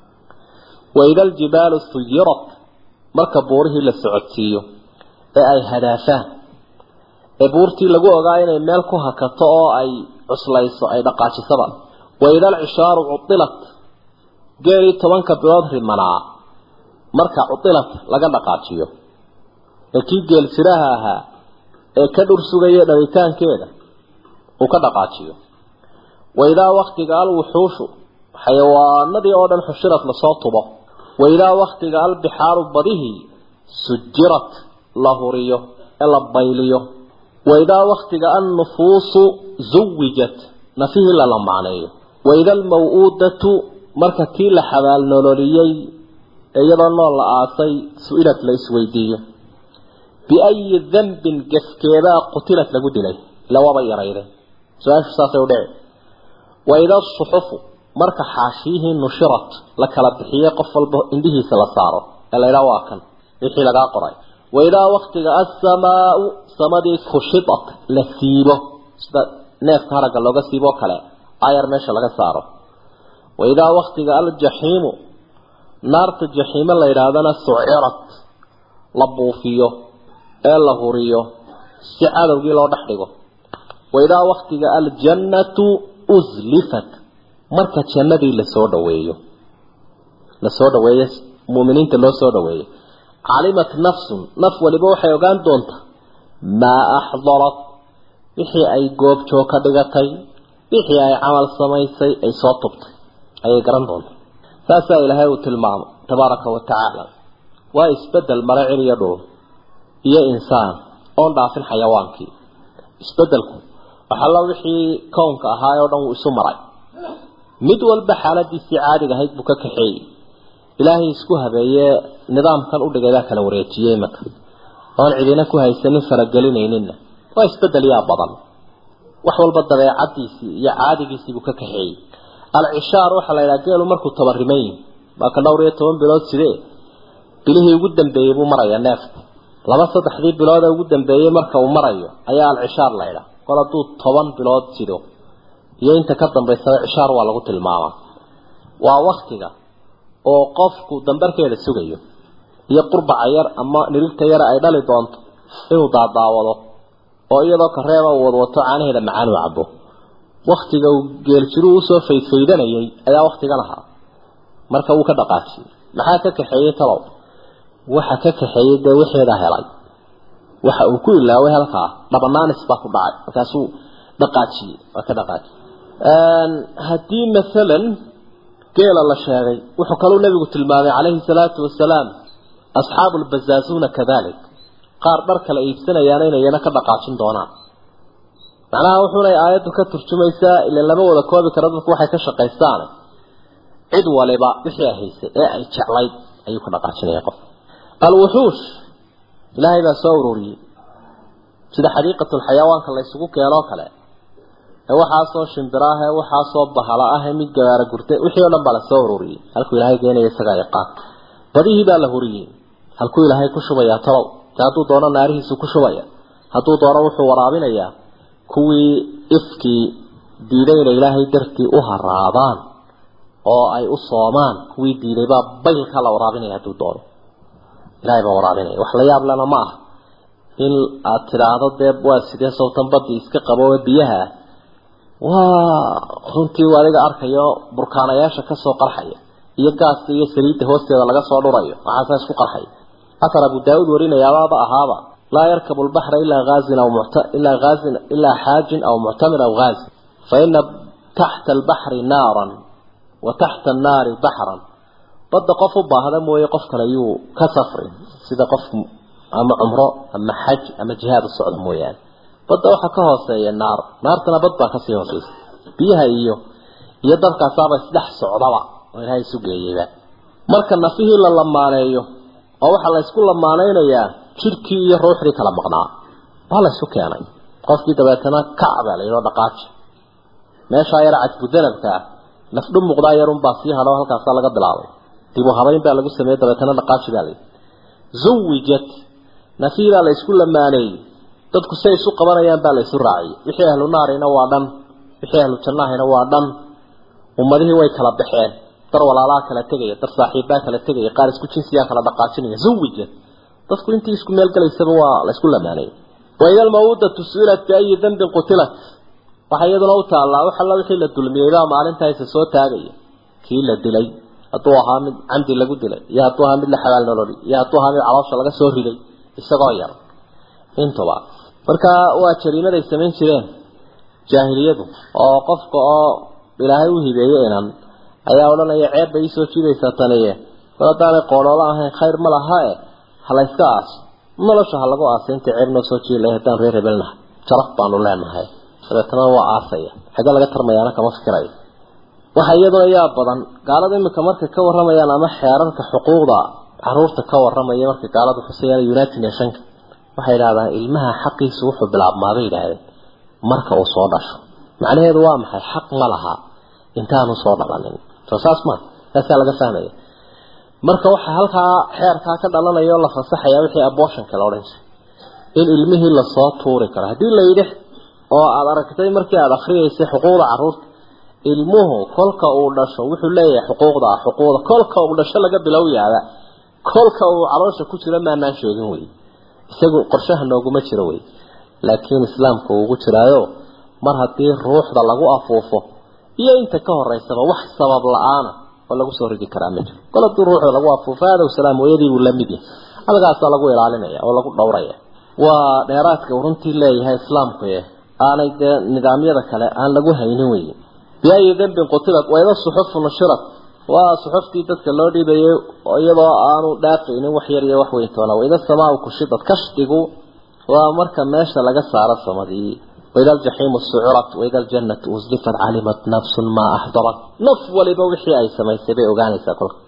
[SPEAKER 2] waida aljibaalu suyirat marka buurihii la socodsiiyo ee ay hadaafaan ee buurtii lagu ogaa inay meel ku hakato oo ay cuslayso ay dhaqaajisaba waida alcishaaru cudilat geelii tobanka bilood rimanaa marka cudilat laga dhaqaajiyo ee kii geel siraha ahaa ee ka dhur sugaya dhalitaankeeda uu ka dhaqaajiyo waidaa waktiga alwuxuushu xayawaanadii oo dhan xushirad lasoo tubo waidaa waktiga albixaaru badihii
[SPEAKER 3] sujirat la huriyo ee la bayliyo waidaa waktiga annufuusu zuwijat nafihii la lamaaneeyo waida almaw-uudatu marka tii la xabaal nololiyey ee iyadoo nool la aasay su-ilad la isweydiiyo biayi dambin gefkeedaa qutilad lagu dilay ila waaba yarayde su-aashu saasay udhici waida asuxufu marka xaashiyihii nushirat la kala bixiyey qof walba indhihiisa la saaro ee laydhaa waa kan wixii lagaa qoray waidaa waktiga assamaau samadii kushidat la siibo sida neefka haragga looga siiboo kale ayar meesha laga saaro waidaa waktiga aljaxiimu naarta jaxiime la yidhaahdana sucirat la buufiyo ee la huriyo si cadowgii loo dhex dhigo waidaa waktiga aljannatu uslifat marka jannadii lasoo dhaweeyo lasoo dhaweeyo muuminiinta loo soo dhaweeyo calimat nafsun naf waliba waxay ogaan doontaa maa axdarat wixii ay goobjoog ka dhigatay wixii ay camal samaysay ay soo tubtay ayay garan doontaa saasaa ilaahay uu tilmaamay tabaaraka wa tacaala waa isbedel mare cil iyo dhul iyo insaan oon dhaafin xayawaankii isbedelku waxalla wixii kownka ahaa oo dhan wuu isu maray mid walba xaaladiisii caadiga ahayd buu ka kaxeeyey ilaahay isku habeeye nidaamkan udhigaybaa kala wareejiyey imaka oon cidina ku haysanin faragelinayninna waa isbedel yaa badan wax walba dabeecadiisii iyo caadigiisiibuu ka kaxeeyey alcishaar waxaa la yidhaha geelu markuu tabariman yihi waa ka dhowr iyo toban bilood sidee bilihii ugu dambeeyey buu marayaa neefku laba saddexdii bilood ee ugu dambeeyey marka uu marayo ayaa alcishaar la ydhaha kol hadduu toban bilood sido iyo inta ka dambaysaba cishaar waa lagu tilmaamaa waa waktiga oo qofku dambarkeeda sugayo iyo qurbaca yar ama nirigta yar ay dhali doonto inuu daadaawado oo iyadoo kareeba uu wadwato caanaheeda macaan uu cabo waktiga uu geeljiruhu usoo faydfaydanayay ayaa waktigan ahaa marka wuu ka dhaqaajiyey maxaa ka kaxeeyey talow waxa ka kaxeeyey dee wixeeda helay waxa uu ku ilaaway halkaa dhabanaanis baa ku dhacay markaasuu dhaqaajiyey waa ka dhaqaajiyey haddii masalan geela la sheegay wuxuu kaluu nabigu tilmaamay calayhi salaatu wasalaam asxaabu lbazaazuna kadalik qaar dhar kala iibsanayaana inayana ka dhaqaajin doonaan macnaha wuxuunay aayaddu ka turjumaysaa ila lama wada koobi karo dadku waxay ka shaqaystaan cid waliba wixii ay haysay ee ay jeclayd ayuu ka dhaqaajinaya qof alwuxuush ilaahay baa soo ururiyey sida xadiiqatulxayawaanka la isugu keenoo kale ee waxaasoo shimbira ah ee waxaasoo bahala ah ee mid gabaara gurte wixii o dhan baa lasoo ururiyey halkuu ilaahay geenaya isagaa yaqaan badihii baa la huriyey halkuu ilaahay ku shubayaa talow de hadduu doono naarihiisu ku shubaya hadduu doono wuxuu waraabinayaa kuwii ifkii diiday inay ilaahay dartii u haraadaan oo ay u soomaan kuwii diiday baa baylka la waraabinaya hadduu doono ilahay baa waraabinaya wax la yaab lena ma aha in aad tidhaahdo dee waa sidee sawtan badii iska qabo ee biyaha ah waa runtii adiga arkayo burkaanayaasha kasoo qarxaya iyo gaaska iyo saliidda hoosteeda laga soo dhurayo waxaasaa isku qarxaya asar abu daa-uud warinayaababa ahaaba laa yarkabu lbaxra ilaa aazin aw ilaa aazin ilaa xaajin aw muctamir aw haazi fa ina taxta albaxri naaran wa taxta annaari baxran badda qof u baahda mooye qof kale yuu ka safrin sida qof ama cumro ama xaj ama jihaad u socda mooyaane badda waxaa ka hooseeya naar naartana bad baa kasii hooseysa biyaha iyo iyo dabkaasaaba isdhex socdaba oo ilaahay isu geeyeyba marka nafihii la lamaaneeyo oo waxaa la ysku lamaaneynayaa jidhkii iyo ruuxdii kala maqnaa waa la ysu keenay qofkii dabeetana kacba la yidhao dhaqaaji meeshaa yar cadbudanabka ah nafdhu muuqdaa yarunbaa sii hadho halkaasaa laga bilaabay dibu habayn baa lagu sameeyey dabeetana dhaqaaji baa layidhi zuwijat nafihii baa la ysku lamaaneeyey dadku say isu qabanayaan baa la isu raaciyey wixii ahlu naarina waa dhan wixii ahlu jannahina waa dhan ummadihii way kala baxeen dar walaalaa kala tegaya dar saaxiibbaa kala tegaya qaar isku jinsiyaa kala dhaqaajinaya zuwijat dadku intii isku meel galaysaba waa la isku lamaanayay waida almawudatu su-ilat biayi dambin qutilat waxaa iyaduna u taallaa wax alla wixii la dulmiyey baa maalintaa isa soo taagaya kii la dilay hadduu ahaa mid camdi lagu dilay iyo hadduu ahaa mid la xabaal nololi iyo hadduu ahaa mid caloosha laga soo riday isagoo yar intuba marka waa jariimaday samayn jireen jaahiliyadu oo qofka oo ilaahay u hibeeyey inan ayaa odhanaya ceeb bay iisoo jiidaysaa taniye mar haddaanay qoodhoola ahayn khayr ma laha e ha la yska aaso nolosha ha lagu aasay intii ceeb noo soo jiilay haddaan reer hebelnahay jaraf baanu leenahay dabeetana waa aasaya xagga laga tarmayaana kama fikirayo waxa iyadoo yaa badan gaalada imika markay ka waramayaan ama xeerarka xuquuqda caruurta ka waramaya markay gaaladu xusayaan united nationka waxay yidhahdaan ilmaha xaqiisu wuxuu bilaabmaa bay yidhaahdeen marka uu soo dhasho macnaheedu waa maxay xaq ma laha intaanu soo dhalanin soo saas ma taasaa laga fahmaya marka waxaa halkaa xeerkaa ka dhalanaya oo la fasaxaya wixii abortionka la odhan jiray in ilmihii lasoo tuuri karo haddii la yidhi oo aada aragtay markii aada akriyeysay xuquuqda caruurta ilmuhu kolka uu dhasho wuxuu leeyahay xuquuqda ah xuquuqda kolka uu dhasho laga bilowyaaba kolka uu caloosha ku jiro maanaan sheegin wey isagu qorshaha nooguma jiro wey laakiin islaamka uu ugu jiraayo mar haddii ruuxda lagu afuufo iyo inta ka horeysaba wax sabab la-aana oo lagu soo ridi karaa ma jiro kol haddii ruuxda lagu afuufo aadow salaam hooyadii buu la mid yahay halkaasaa lagu ilaalinaya oo lagu dhowraya waa dheeraadka uu runtii leeyahay islaamku e aanay dee nidaamyada kale aan lagu haynin wey biayi dembin qutilat wayda suxufu nushirat waa suxuftii dadka loo dhiibayay iyadoo aanu dhaafaynin wax yar iyo wax weyn toona wayda samaa kushidad kashdigu waa marka meesha laga saaro samadii wayda aljaxiimu sucurat wayda aljannatu uslifat calimat nafsun maa axdarat naf waliba wixii ay samaysay bay ogaanaysaa kolka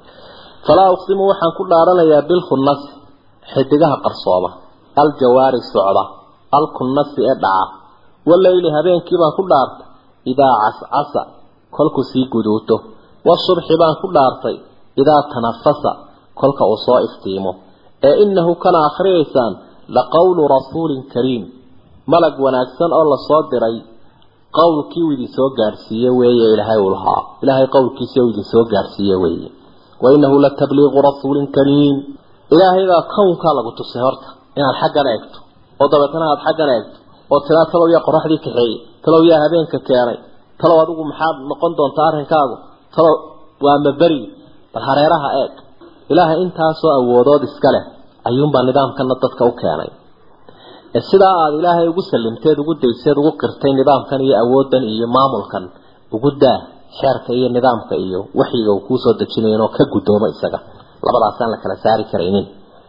[SPEAKER 3] falaa uqsimu waxaan ku dhaaranayaa bilkhunnas xidigaha qarsooma aljawaari socda alkunnasi ee dhaca waleyli habeenkii baan ku dhaartay idaa cascasa kolku sii guduuto wasubxi baan ku dhaartay idaa tanafasa kolka uu soo iftiimo ee inahu kana akhriyaysaan laqowlu rasuulin kariim malag wanaagsan oo lasoo diray qowlkii uu idin soo gaadhsiiye weeye ilaahay uu lahaa ilaahay qowlkiisi uu idin soo gaadhsiiye weeye wa inahu latabliiqu rasuulin kariim ilaahay baa kownkaa lagu tusay horta inaad xaggan eegto oo dabeetana aada xaggan eegto oo tiraa talow yaa qoraxdii kaxeeyey talow yaa habeenka keenay talow adigu maxaad noqon doontaa arrinkaagu talow waa maberi bal hareeraha eeg ilaahay intaasoo awoodood iska leh ayuunbaa nidaamkana dadka u keenay ee sidaa aada ilaahay ugu salimteed ugu dayseed ugu qirtay nidaamkan iyo awooddan iyo maamulkan ugu daa xeerka iyo nidaamka iyo waxyiga uu kuusoo dejinayo inoo ka guddoomo isaga labadaasaan la kala saari karaynin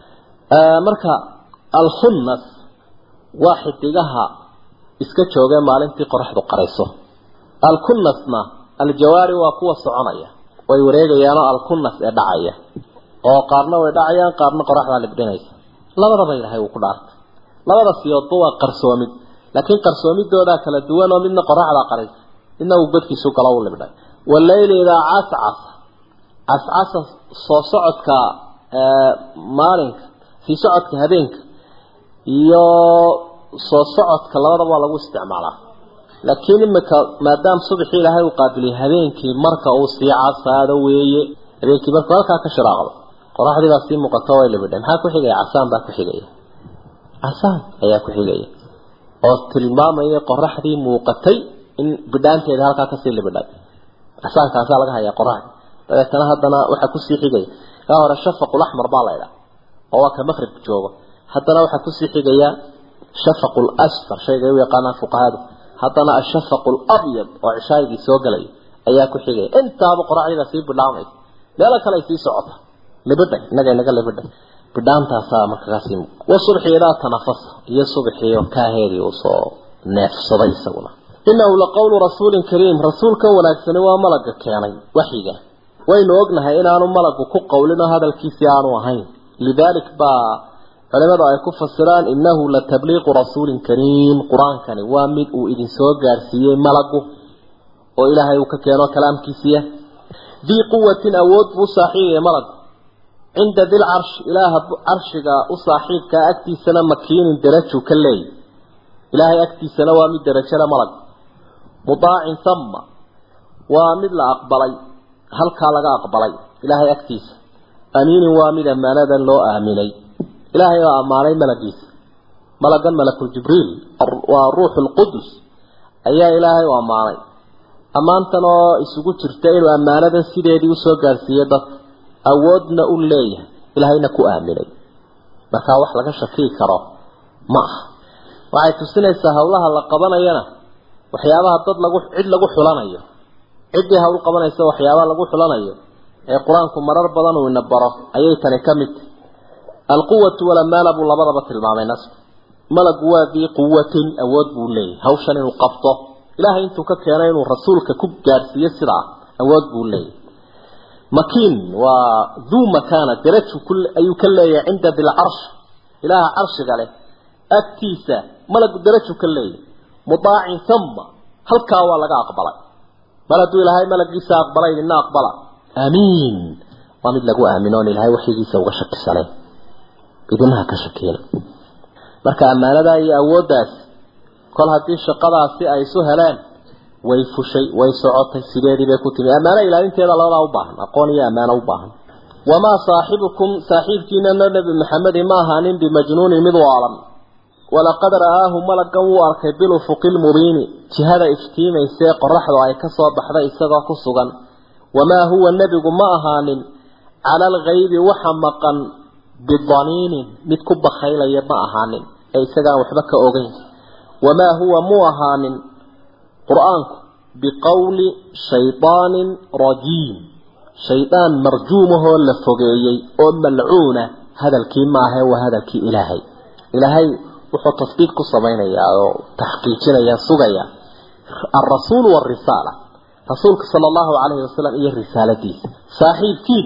[SPEAKER 3] marka alkhunnas waa xidigaha iska joogee maalintii qoraxdu qarayso alkunnasna aljawaari waa kuwa soconaya way wareegayaanoo alkunnas ee dhacaya oo qaarna way dhacayaan qaarna qoraxdaa libdhinaysa labadaba ilaahay uu ku dhaartay labada siyoodba waa qarsoomid laakiin qarsoomidoodaa kala duwan oo midna qoraxdaa qaraysa midna uu godkiisu galo u libdhay waleyli idaa cascas cascasa soo socodka maalinka sii socodka habeenka iyo soo socodka labadaba waa lagu isticmaalaa laakiin imika maadaama subaxii ilaahay uu qaabiliyay habeenkii marka uu sii casaado weeye habeenkii markuu halkaa ka shiraaqdo qoraxdii baa sii muuqato way libidhay maxaa ku xigaya casaan baa ku xigaya casaan ayaa ku xigaya oo tilmaamaya qoraxdii muuqatay in bidhaanteeda halkaa kasii libidhay casaankaasaa laga hayaa qoraxdii dabeetana haddana waxaa kusii xigaya kaa hore shafaqul axmar baa la ydhaa oo waa ka maqrib joogo haddana waxaa kusii xigaya shafaqul asfar shayga u yaqaanaan fuqahadu haddana ashafaqu labyad oo cishaagii soo galay ayaa ku xigaya intaaba qoraxdiibaa sii bidhaamaysa meelo kale ay sii socota libidhay innaga inaga libidhay bidhaantaasaa markaasi wasubxi idaa tanafasa iyo subxiio kaaheedii uu soo neefsaday isaguna inahu laqowlu rasuulin kariim rasuulkan wanaagsani waa malaga keenay waxyiga waynu ognahay inaanu malagu ku qowlin oo hadalkiisii aanu ahayn lidaalik baa culimadu ay ku fasiraan innahu latabliiqu rasuulin kariim qur-aankani waa mid uu idin soo gaarsiiyey malagu oo ilaahay uu ka keeno kalaamkiisiiya dii quwatin awood buu u saaxiibaya malagu cinda dil carshi ilaaha carshiga u saaxiibkaa agtiisana makiinin darajuu ka leeyay ilaahay agtiisana waa mid darajada malag mudaacin sama waa mid la aqbalay halkaa laga aqbalay ilaahay agtiisa amiinin waa mid ammaanadan loo aaminay ilaahay baa ammaanay malagiisa malagan malakul jibriil waa ruuxu lqudus ayaa ilaahay u ammaanay ammaantan oo isugu jirta inuu ammaanadan sideedii usoo gaarsiiyey dadka awoodna u leeyahay ilaahayna ku aaminay markaa wax laga shakii karo ma aha waxay tusinaysaa hawlaha la qabanayana waxyaabaha dad lagu cid lagu xulanayo ciddii hawl qabanaysa waxyaabaha lagu xulanayo ee qur-aanku marar badan uu ina baro ayay tani ka mid alquwatu walamaana buu labadaba tilmaamay nasku malagu waa dii quwatin awood buu leeyahy hawshan inuu qabto ilaahay intuu ka keenay inuu rasuulka ku gaadhsiiyo sidaa awood buu leeyahy makiin waa duu makaana daraju ayuu ka leeyahay cinda dilcarsh ilaaha carshiga leh agtiisa malagu daraju ka leeyahay mudaacin sama halkaa waa laga aqbalay mar hadduu ilaahay malagiisa aqbalay idina aqbala aamiin waa mid lagu aamino on ilaahay waxyigiisa uga shakisanay idinaha ka shakiina marka ammaanadaa iyo awooddaas kol haddii shaqadaasi ay isu heleen way fushay way socotay sideedii bay ku timi ammaano ilaalinteeda labadaa u baahan aqoon iyo ammaano u baahan wamaa saaxibukum saaxiibkiinana nebi maxamedi ma ahaanin bimajnuunin mid waalan walaqad ra'aahu malagan wuu arkay bilufuqi lmubiini jihada iftiimaysee qoraxdu ay ka soo baxday isagoo ku sugan wamaa huwa nebigu ma ahaanin cala alghaybi waxa maqan bidaniinin mid ku bakhaylaya ma ahaanin ee isagaan waxba ka ogeyn wamaa huwa muu ahaanin qur-aanku biqowli shaydaanin rajiim shaydaan marjuumahoo la fogeeyey oo malcuuna hadalkii maahae waa hadalkii ilaahay ilaahay wuxuu tasdiiq ku samaynayaa oo taxqiijinaya sugaya alrasuul warisaala rasuulka sala allahu calayhi wasalam iyo risaaladiisa saaxiibkiin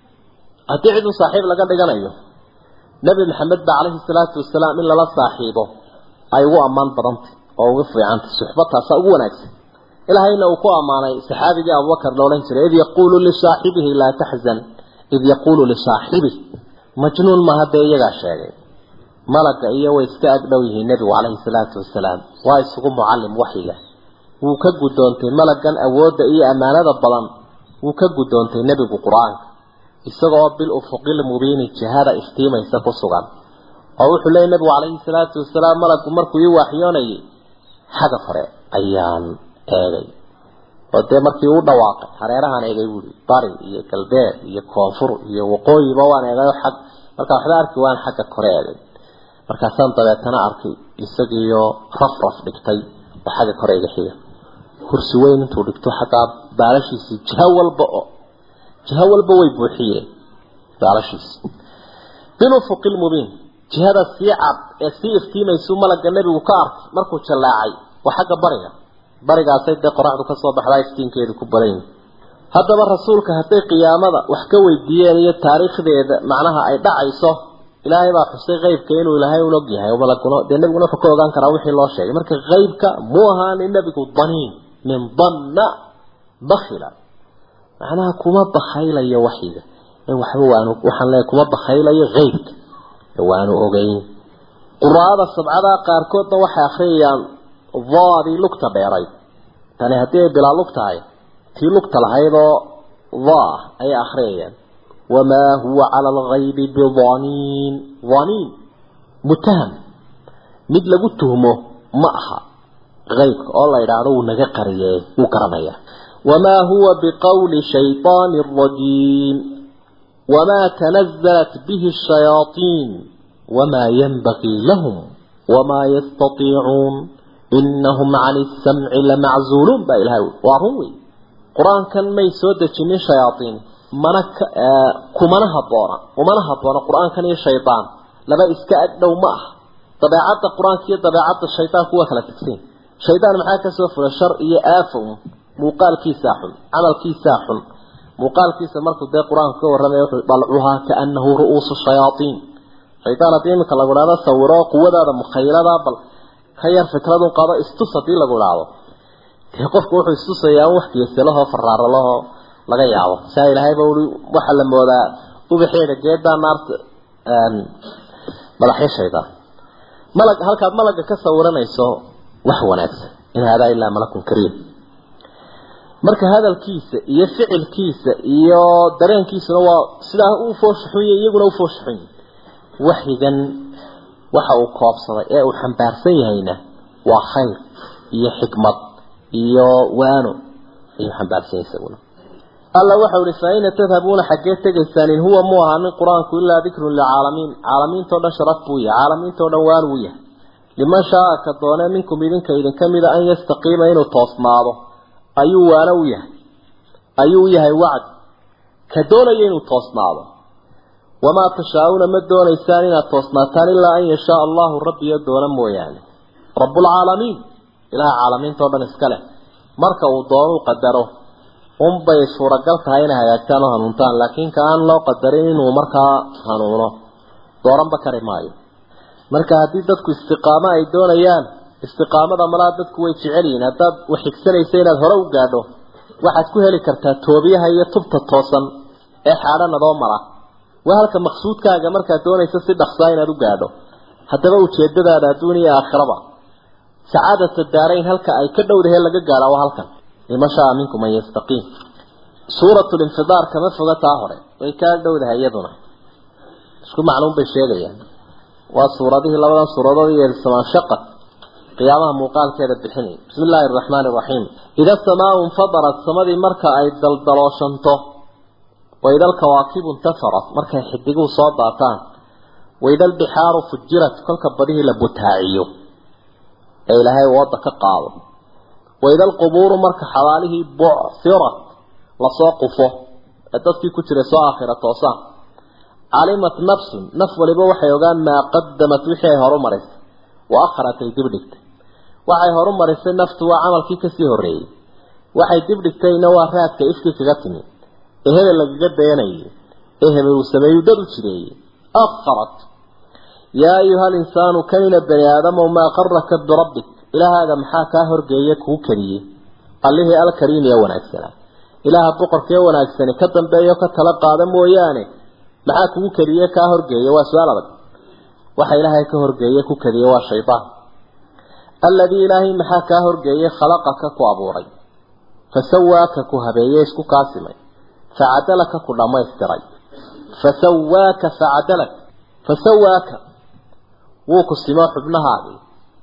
[SPEAKER 3] haddii ciduu saaxiib laga dhiganayo nebi maxamed ba calayhi salaatu wasalaam in lala saaxiibo ay ugu ammaan badantay oo ugu fiicantay suxbataasa ugu wanaagsan ilaahayna uu ku ammaanay saxaabigii abubakar la odhan jiray id yaquulu lisaaxibihi laa taxzan id yaquulu lisaaxibih majnuun maaha dee iyagaa sheegay malaga iyo way iska agdhow yihiin nebigu calayhi salaatu wasalaam waa isugu mucallim waxyiga wuu ka guddoontay malagan awoodda iyo ammaanada badan wuu ka guddoontay nebigu qur-aanka isagoo bil ufuqil mubiini jihada iftiimaysa ku sugan oo wuxuu leeyay nebigu calayhi salaatu wasalaam malagu markuu ii waaxyoonayay xagga hore ayaan eegay oo dee markii uu dhawaaqay hareerahaan eegay buuri bari iyo galbeed iyo koonfur iyo waqooyiba waan eegayo xag markaa waxba arki waan xagga kore eegay markaasaan dabeetana arkay isagiiyo raf raf dhigtay oo xagga kore iga xiga kursi weyn intuu dhigto xaggaa baalashiisii jiho walba oo jiho walba way buuxiyeen baalashiisi bilufuqi lmubiin jihada sii cad ee sii iftiimaysu malaga nebigu ka arkay markuu jallaacay waa xagga bariga barigaasay dee qoraxdu kasoo baxdaa iftiinkeedu ku badan yihi haddaba rasuulka hadday qiyaamada wax ka weydiiyeen iyo taariikhdeeda macnaha ay dhacayso ilaahay baa xusay qeybka inuu ilaahay un og yahay malaguna dee nebiguna wuxuu ka ogaan karaa wixii loo sheegay marka qeybka muu ahaanin nebigu daniin min danna bakila macnaha kuma bakhaylayo waxyiga ee waxba waanu waxaan leeyahay kuma bakhaylayo qeybka ee waanu ogeyn quraada sabcada qaarkoodna waxay akhriyayaan daadii lugta dheeray tani haddii ay bilaa lug tahay tii lugta lahaydoo daa ayay akhriyayaan wamaa huwa cala alghaybi bidaniin daniin mutaham mid lagu tuhmo ma aha qaybka oo la yidhaahdo wuu naga qariyee wuu garanaya wamaa huwa biqowli shayطaani rajiim wamaa tanazalat bihi الshayaaطiin wamaa yanbagii lahum wamaa yastatiicuun inahum can الsamci lamaczuuluun baa ilahay waa run wey qur-aankan may soo dejinin shayaaiin mana kumana haboona umana haboona qur-aankan iyo shaydaan laba iska agdhow ma ah dabeecadda qur-aanka iyo dabeecadda shaydaanku waa kala tegsan shaydaan maxaa kasoo fula shar iyo aafow muuqaalkiisaa xun camalkiisaa xun muuqaalkiisa markuu dee qur-aanku ka warramaya wuxuu dalcuhaa kaanahu ru'uusu shayaaiin shaydaan haddii iminka lagu idhahdo sawiro quwadaada mukhaylada bal ka yar fikradun qado istus haddii lagu idhaahdo dee qofku wuxuu istusayaa wax geesalahoo faraaralahoo laga yaabo saa ilaahayba ui waxaa la moodaa ubaxeeda geedaa naarta madaxyo shaydaan malag halkaad malaga ka sawiranayso wax wanaagsan in haadaa ilaa malakun kariim marka hadalkiisa iyo ficilkiisa iyo dareenkiisuna waa sidaa u fooshaxunya iyaguna u fooshaxunya waxyigan waxa uu koobsaday ee uu xambaarsan yahayna waa khayr iyo xikmad iyo waano ayuu xambaarsan yahay isaguna alla waxau ihi fa ayna tadhabuuna xaggee tegaysaan in huwa mu ahaanin qur-aanku ilaa dikrun licaalamiin caalamiintao dhan sharaf buu yahay caalamiintao dhan waan uu yahay liman shaaa ka doone minkum idinka idinka mida an yastaqiima inuu toosnaado ayuu waana u yahay ayuu u yahay wacd ka doonaya inuu toosnaado wamaa tashaa-uuna ma doonaysaan inaad toosnaataan ilaa an yashaa allahu rabbiyo doona mooyaane rabbulcaalamiin ilaha caalamiinta o dhan iska leh marka uu doonuu qadaro unbay suuragal tahay inay hagaagtaan oo hanuuntaan laakiin ka aan loo qadarin inuu markaa hanuuno dooranba kari maayo marka haddii dadku istiqaamo ay doonayaan istiqaamada malaa dadku way jecel yihiin haddaad wax xigsanaysa inaad hore u gaadho waxaad ku heli kartaa toobiyaha iyo tubta toosan ee xaadhan adoo mara waa halka maqsuudkaaga markaad doonaysa si dhaqsaa inaad u gaadho haddaba ujeedadaada adduun iyo aakhiraba sacaadata daarayn halka ay ka dhowdahe laga gaadha waa halkan liman shaa minkum an yastaqiim suuratu linfidaar kama foga taa hore way kaa dhowdahay iyaduna isku macluum bay sheegayaan waa suuradihii labadan suuradood iyo samaanshaqad qiyaamaha muuqaalkeeda bixinay bismi illaahi araxmaani iraxiim ida samaau infadarat samadii marka ay daldalooshanto waida alkawaakibu intafarat markay xidiguhu soo daataan waida albixaaru fujirat kolka badihii la butaaciyo ee ilaahay wooda ka qaado waida alqubuuru marka xabaalihii bucsirat lasoo qufo ee dadkii ku jiray soo aakhira toosaan calimat nafsun naf waliba waxay ogaan maa qadamat wixii ay horu marisay wa akharat ay dib dhigtay waxay horu marisay naftu waa camalkii kasii horreeyey waxay dib dhigtayna waa raadka ifkii kaga timi ee hebel lagaga dayanayay ee hebel uu sameeyuu dad u jireeyey akharat yaa ayuha alinsaanu kanina bani aadamow maa qaraka birabbik ilaahaaga maxaa kaa horgeeye kuu kariyey allihii alkariim ee wanaagsanaa ilaaha boqorkee wanaagsani ka dambeeyo ka tala qaada mooyaane maxaa kugu kariye kaa horgeeye waa su-aal adag waxa ilaahay ka horgeeye ku kariye waa shaydaan alladii ilaahay maxaa kaa horgeeye khalaqaka ku abuuray fasawaaka ku habeeye isku kaasimay facadalaka ku dhammaystiray fasawaaka facadalak fasawaaka wuu ku simo xubnahaagii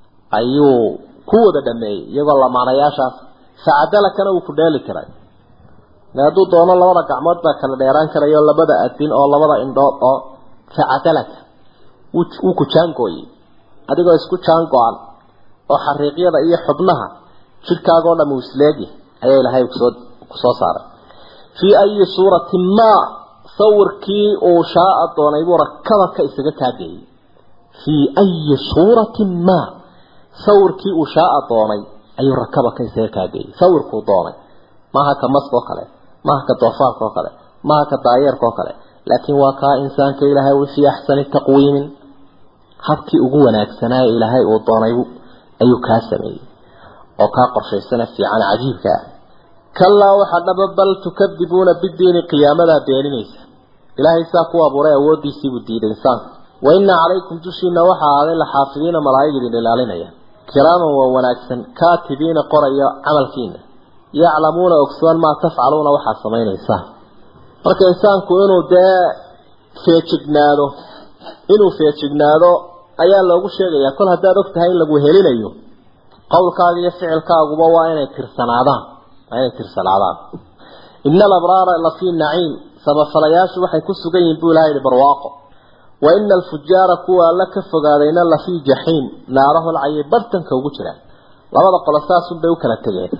[SPEAKER 3] ayuu ku wada dhameeyey iyagoo lamaanayaashaas facadalakana wuu ku dheeli tiray hadduu doono labada gacmood baa kala dheeraan karayo labada adin oo labada indhood oo facadalaka wuu ku jaangooyey adigoo isku jaango-an oo xariiqyada iyo xubnaha jidhkaagoo dham uu isleegi ayaa ilaahay kusoo kusoo saaray fii ayi suuratin maa sawirkii uu shaaa doonay buu rakabaka isaga taageeyey fii ayi suuratin maa sawirkii uu shaaa doonay ayuu rakabaka isaga taageeyey sawirkuu doonay maaha ka maska oo kale maaha ka doofaarka oo kale maaha ka daayeerka oo kale laakiin waa kaa insaanka ilaahay wi fii axsani taqwiimin habkii ugu wanaagsanaa ee ilaahay uu doonay ayuu kaa sameeyey oo kaa qorshaysana fiican cajiibka ah kalaa waxaa dhaba bal tukadibuuna bidiini qiyaamadaa beeninaysa ilaahay saa ku abuuray awoodiisiibuu diiday insaanka wa ina calaykum dushiina waxaa ahaaday laxaafidiina malaa'ig idin ilaalinaya kiraaman waa wanaagsan kaatibiina qoraya camalkiina yaclamuuna ogsoon maa tafcaluuna waxaad samaynaysaan marka insaanku inuu dee feejignaado inuu feejignaado ayaa loogu sheegayaa kol haddaad og tahay in lagu helinayo qowlkaaga iyo ficilkaaguba waa inay tirsanaadaan waa inay tirsanaadaan ina alabraara lafii naciim sabafalayaashu waxay ku sugan yihiin buu ilaha yihi barwaaqo wa ina alfujaara kuwa alla ka fogaadayna lafii jaxiim naaraholcayay bartanka ugu jiraan labada qolo saasunbay u kala tegeen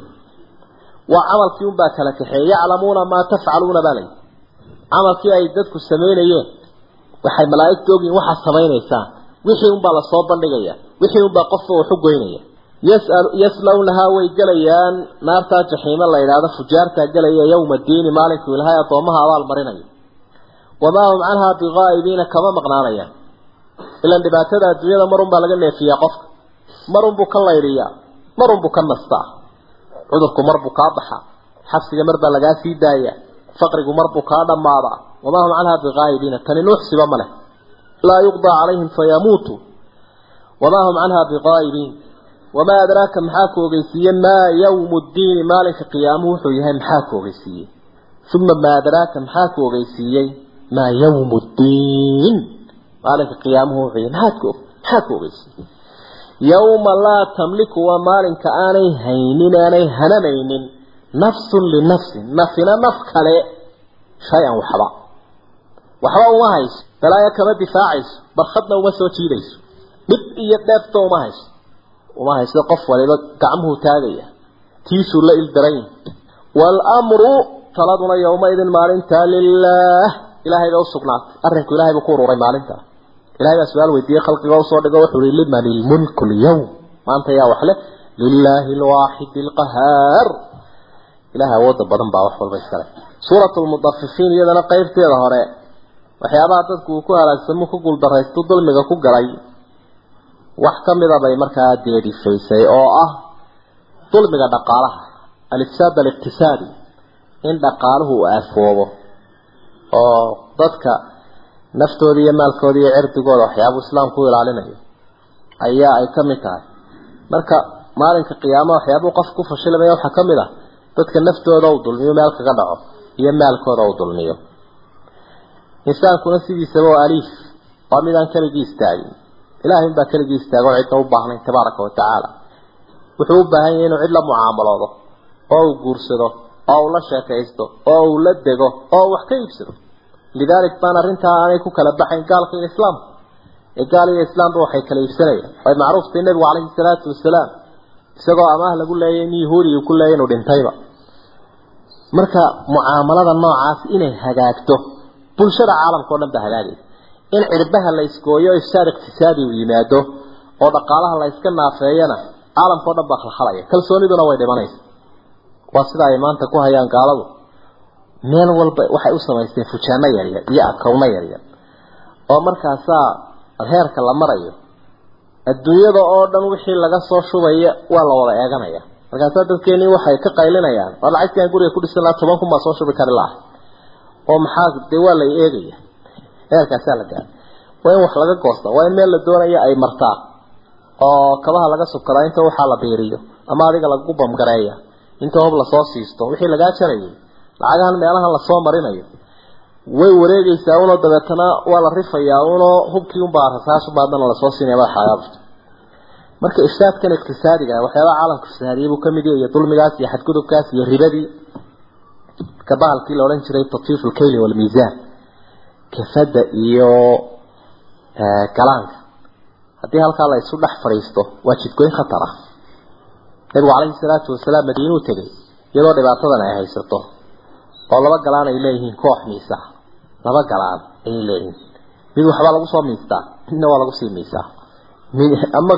[SPEAKER 3] waa camalkii unbaa kala kaxeeye yaclamuuna maa tafcaluuna baa layi camalkii ay dadku samaynayeen waxay malaa'igta ogyihin waxaad samaynaysaan wixii unbaa lasoo bandhigaya wixii unbaa qofka waxu goynaya yaslawnahaa way gelayaan naartaa jaxiimo la yidhaahdo fujaartaa gelaya yowma diini maalinkuu ilahay addoomaha abaal marinayo wamaa hum canhaa biqaa'ibiina kama maqnaanayaan ilan dhibaatada adduunyada marunbaa laga neefiyaa qofka marunbuu ka laydiyaa marunbuu ka nastaa cudurku marbuu kaa baxaa xabsiga marbaa lagaa sii daaya faqrigu marbuu kaa dhammaadaa wamaa hum canhaa biqaa'ibiina tani nuuxsiba ma leh laa yuqdaa calayhim fayamuutuu wamaa hum canhaa biqaa'ibiin wamaa adraaka maxaa ku ogeysiiye maa yawmu ddiini maalinka qiyaamuhu wuxuu yahay maxaa ku ogeysiiyey uma maa adraaka maxaa ku ogeysiiyey maa yawmu ddiin maalinka qiyaamuhu wuxuu yahay maxaad ku maxaa ku ogeysiiyey yawma laa tamliku waa maalinka aanay haynin aanay hanamaynin nafsun linafsin nafina naf kale shay-an waxba waxba uma hayso balaayo kama difaacayso barkhadna uma soo jiidayso dhib iyo dheefta uma hayso uma hayso qof waliba gacmuhu taagaya tiisuu la ildaran yahay waalamru taladuna yowmaidin maalintaa lilaah ilaahay baa usugnaatay arrinku ilahay buu ku ururay maalinta ilahay baa su-aal weydiiyey khalqiga usoo dhigo wuxuu ihi liman ilmulku lyawm maanta yaa wax leh lilaahi alwaaxid alqahaar ilahay awooda badan baa wax walba iskale suurat lmudafifiin iyadana qeybteeda hore waxyaabaha dadku uu ku halaagsamo ku guuldaraysto dulmiga ku galay wax ka mida bay markaa deedifaysay oo ah dulmiga dhaqaalaha alifsaad aliqtisaadi in dhaqaaluhu uu aafoobo oo dadka naftooda iyo maalkooda iyo cirdigooda waxyaabuu islaamku u ilaalinayo ayaa ay ka mid tahay marka maalinka qiyaamaha waxyaabuu qof ku fashilamaya waxaa ka mid ah dadka naftooda uu dulmiyo meel kaga dhaco iyo maalkooda uu dulmiyo insaankuna sidiisaba waa aliif waa midaan keligii istaagin ilaahay baa keligii istaago cidna u baahnayn tabaaraka wa tacaala wuxuu u baahan yahay inuu cid la mucaamaloodo oo uu guursado oo uu la sheekaysto oo uu la dego oo uu wax ka iibsado lidaalik baan arrintaa aanay ku kala baxayn gaalka iyo islaamka ee gaal iyo islaamba waxay kala iibsanayaan way macruuftay nebigu calayhi salaatu wasalaam isagoo amaah lagu leeyay in yahuudiga ku leeyay inuu dhintayba marka mucaamalada noocaas inay hagaagto bulshada caalamka oo dhan ba hagaagaysa in cirbaha la iskooyo ifsaad iqtisaadi uu yimaado oo dhaqaalaha la iska naafeeyana caalamka o dhan baa khalkhalaya kalsooniduna way dhimanaysa waa sida ay maanta ku hayaan gaaladu meel walba waxay u samaysteen fujaano yaryar iyo akawno yaryar oo markaasaa heerka la marayo adduunyada oo dhan wixii laga soo shubaya waa la wada eeganaya markaasaa dadkeeni waxay ka qaylinayaan war lacagtaan guriga ku dhisan lahaa toban kun baa soo shubi kari laha oo maxaa dee waa la eegaya heerkaasaa la gaara waa in wax laga goosta waa in meel la doonaya ay martaa oo kabaha laga subkadaa inta waxaa la biiriyo ama adiga lagu bamgareeya inta hob lasoo siisto wixii lagaa jarayay lacagahan meelahan lasoo marinayo way wareegaysaa unoo dabeetana waa la rifayaa unoo hubkii unbaa rasaashuba haddana lasoo siinaya madaxayaabta marka ifsaadkan iqtisaadiga waxyaabaha caalamka fasaadiyay buu kamid yahay iyo dulmigaas iyo xadgudubkaas iyo ribadii ka bahalkii la odhan jiray tatfiif lkayli walmiisaan kafada iyo galaanka haddii halkaa la isu dhex fadhiisto waa jidgoyn khatar ah nabigu calayhi salaatu wasalaam madiinuu tegay iyadoo dhibaatadan ay haysato oo laba galaan ay leeyihiin koox miisa laba galaan ayay leeyihiin mid waxbaa lagu soo miistaa midna waa lagu sii miisaa mid ama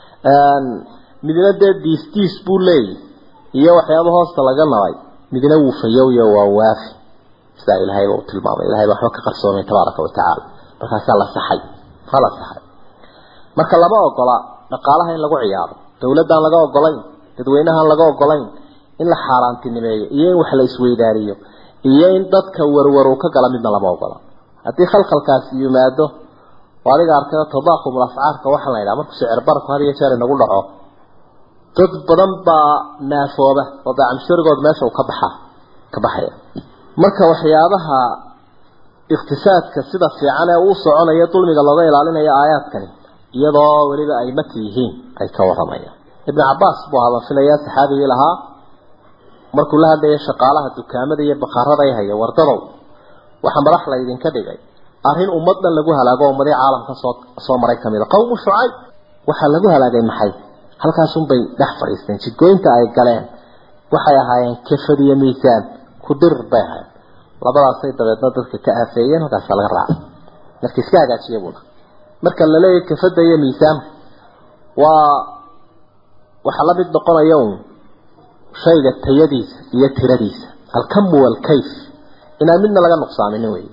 [SPEAKER 3] midna dee diis diis buu leeyahy iyo waxyaaba hoosta laga nabay midna wuu fayowyo waa waafi sidaa ilahayba u tilmaamay ilahay baa waxba ka qarsoomay tabaaraka wa tacaala markaasaa la saxay waa la saxay marka lama ogola dhaqaalaha in lagu ciyaaro dawladdan laga ogolayn dadweynahan laga ogolayn in la xaaraantinimeeyo iyo in wax la isweydaariyo iyo in dadka warwarow ka gala midna lama ogola haddii khalkhalkaasi yimaado oo adiga arkada tadaakumul afcaarka waxaa la yidhaha markuu sicir barku had iyo jeer inagu dhaco dad badan baa naafooba oo daacamsharigood meesha uu ka baxaa ka baxaya marka waxyaabaha iqtisaadka sida fiican ee uu soconaya dulmiga looga ilaalinayo aayaadkani iyadoo weliba ay maki yihiin ay ka waramayaan ibn cabaas buu hadalfilayaa saxaabigii lahaa markuu la hadlayay shaqaalaha dukaamada iyo bakhaarada ay haya wardadow waxaa madax la idinka dhigay arrin ummad dhan lagu halaago ummadii caalamka soo soo maray kamid a qawmu shucayb waxaa lagu halaagay maxay halkaasunbay dhex fadhiisteen jidgooyinta ay galeen waxay ahaayeen kafad iyo miisaan kudir bay ahayd labadaasay dabeedna dadka ka aafeeyeen halkaasa laga raacay marka iska hagaajiya buuna marka la leeyahay kafada iyo miisaanka waa waxaa la mid noqonaya un shayga tayadiisa iyo tiradiisa alkamu walkayf inaan midna laga nuqsaaminin wey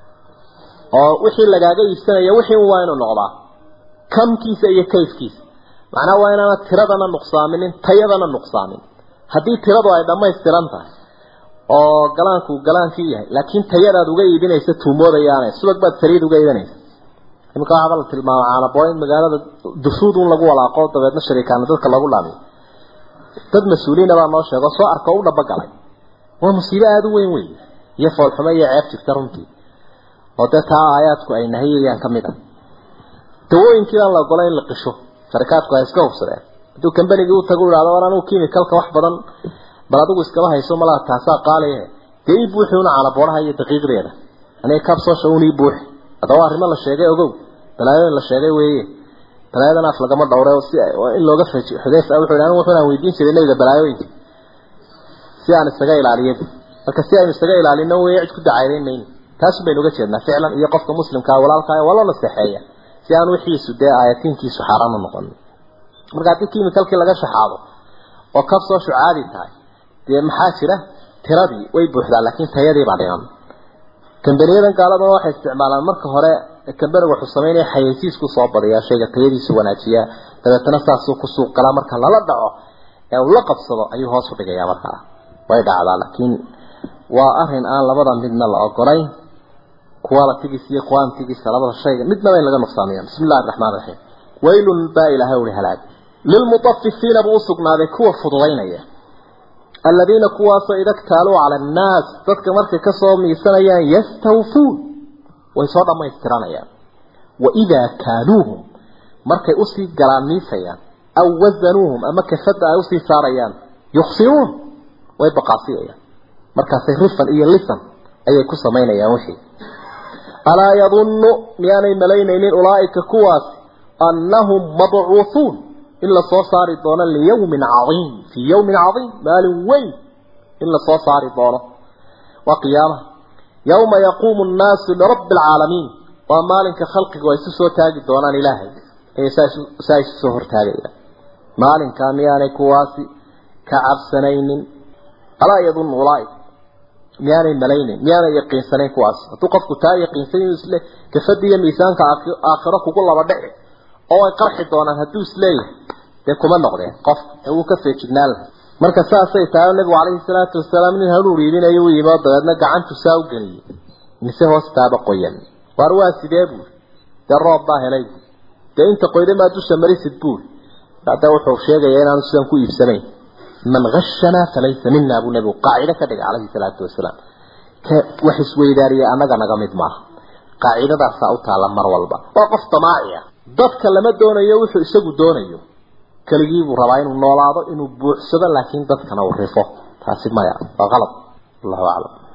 [SPEAKER 3] oo wixii lagaaga iibsanaya wixii un waa inuu noqdaa kamkiisa iyo kayfkiisa macnaha waa inaana tiradana nuqsaaminin tayadana nuqsaamin haddii tiradu ay dhammaystiran tahay oo galaanku galaankii yahay laakiin tayadaad uga iibinaysa tuumoodayaane subag baad saliid uga iibinaysa iminka waxaaba la tilmaama caanabo in magaalada dufuud un lagu walaaqo dabeedna shariikaana dadka lagu dhaamiyo dad mas-uuliina baa noo sheego soo arko u dhabagalay waa musiibo aada u weyn wey iyo foolxumo iyo ceeb jirta runtii oo dee taa aayaadku ay nahiyayaan ka mid a dawooyinkii baan la ogolay in la qisho sharikaadku ay iska hubsadeen hadduu kambanigii u tago u ihahdo war anugu chemicalka wax badan bal adigu iskaba hayso malaa taasaa qaaliye dee ii buuxi una caanaboonaha iyo daqiiqdeeda aniga kabsoosha un ii buuxi haddaba arrimo la sheegay ogow balaayooyin la sheegay weeye balaayadan af lagama dhowre si in looga faji xudayfa wuxuu anigu wuxuu weydiin jiray nabiga balaayooyinka si aan isaga ilaaliyo marka si aynu isaga ilaalino weeye cid ku dacaydayn mayno taas baynu uga jeednaa ficlan iyo qofka muslimkaa walaalkaa waa loo naseexeeya si aan wixiisu dee aayatiinkiisu xaaraan u noqon marka haddii chemicalkii laga shaxaado oo kabsoo shucaadi tahay dee maxaa jira tiradii way buuxdaa laakiin tayadii baa dhiman kambaniyadan gaaladana waxay isticmaalaan marka hore kambaniga wuxuu sameynaya xayeysiisku soo badiyaa shayga tayadiisu wanaajiyaa dabeetana saasuu ku suuq galaa marka lala dhaco ee uu la qabsado ayuu hoos u dhigayaa markaa way dhacdaa laakiin waa arin aan labada midna la ogolayn qualitigiisa iyo quantigiisa labada shayga midnaba in laga nuqsaamiya bismi illahi araxmaan raxiim waylun baa ilaahay uri halaag lilmutafifiina buu usugnaaday kuwa fududaynaya aladiina kuwaasoo ida ktaaluu cala annaas dadka markay kasoo miisanayaan yastawfuun way soo dhamaystiranayaan waidaa kaaluuhum markay usii galaan miisayaan aw wasanuuhum ama kafada ay usii saarayaan yuksiruun way baqaasiyayaan markaasay rifan iyo lisan ayay ku samaynayaan wixii alaa yadunnu miyaanay malaynaynin ulaa'ika kuwaas annahum mabcuuhuun in la soo saari doono liyawmin cadiim fii yawmin cadiim maalin weyn in la soo saari doono waa qiyaamaha yawma yaquumu nnaasu lirabbi alcaalamiin waa maalinka khalqigu ay isu soo taagi doonaan ilaahay ayay saa isu soo hortaagayaan maalinkaa miyaanay kuwaasi ka cabsanaynin alaa yadunnu ulaa'ika miyaanay malaynayn miyaanay yaqiinsanayn kuwaas hadduu qofku taa yaqiinsan inuu isle kafada iyo miisaanka aakhiro kugu laba dhici oo ay qarxi doonaan hadduu isleeyahay dee kuma noqdeen qof ee wuu ka feejignaan lahay marka saasay tahay nabigu calayhi salaatu wasalaam nin hanuur iibinayo u yimi oo dabeedna gacantu saa u geliyey mise hoostaaba qoyan waar waa sidee buuri dee roob baa helay buuri dee inta qoyda maa dusha marisid buuri hadda wuxuu sheegayaa inaanu sidan ku iibsanayn man hashanaa falaysa mina buu nabigu qaacido ka dhigay calayhi salaatu wasalaam wax isweydaariyay annaga naga mid maaha qaacidadaasaa u taalla mar walba waa qof damaaci ah dadka lama doonayo wuxuu isagu doonayo keligii buu rabaa inuu noolaado inuu buuxsado laakiin dadkana uu rifo taasi maya waa qalad allahu aclam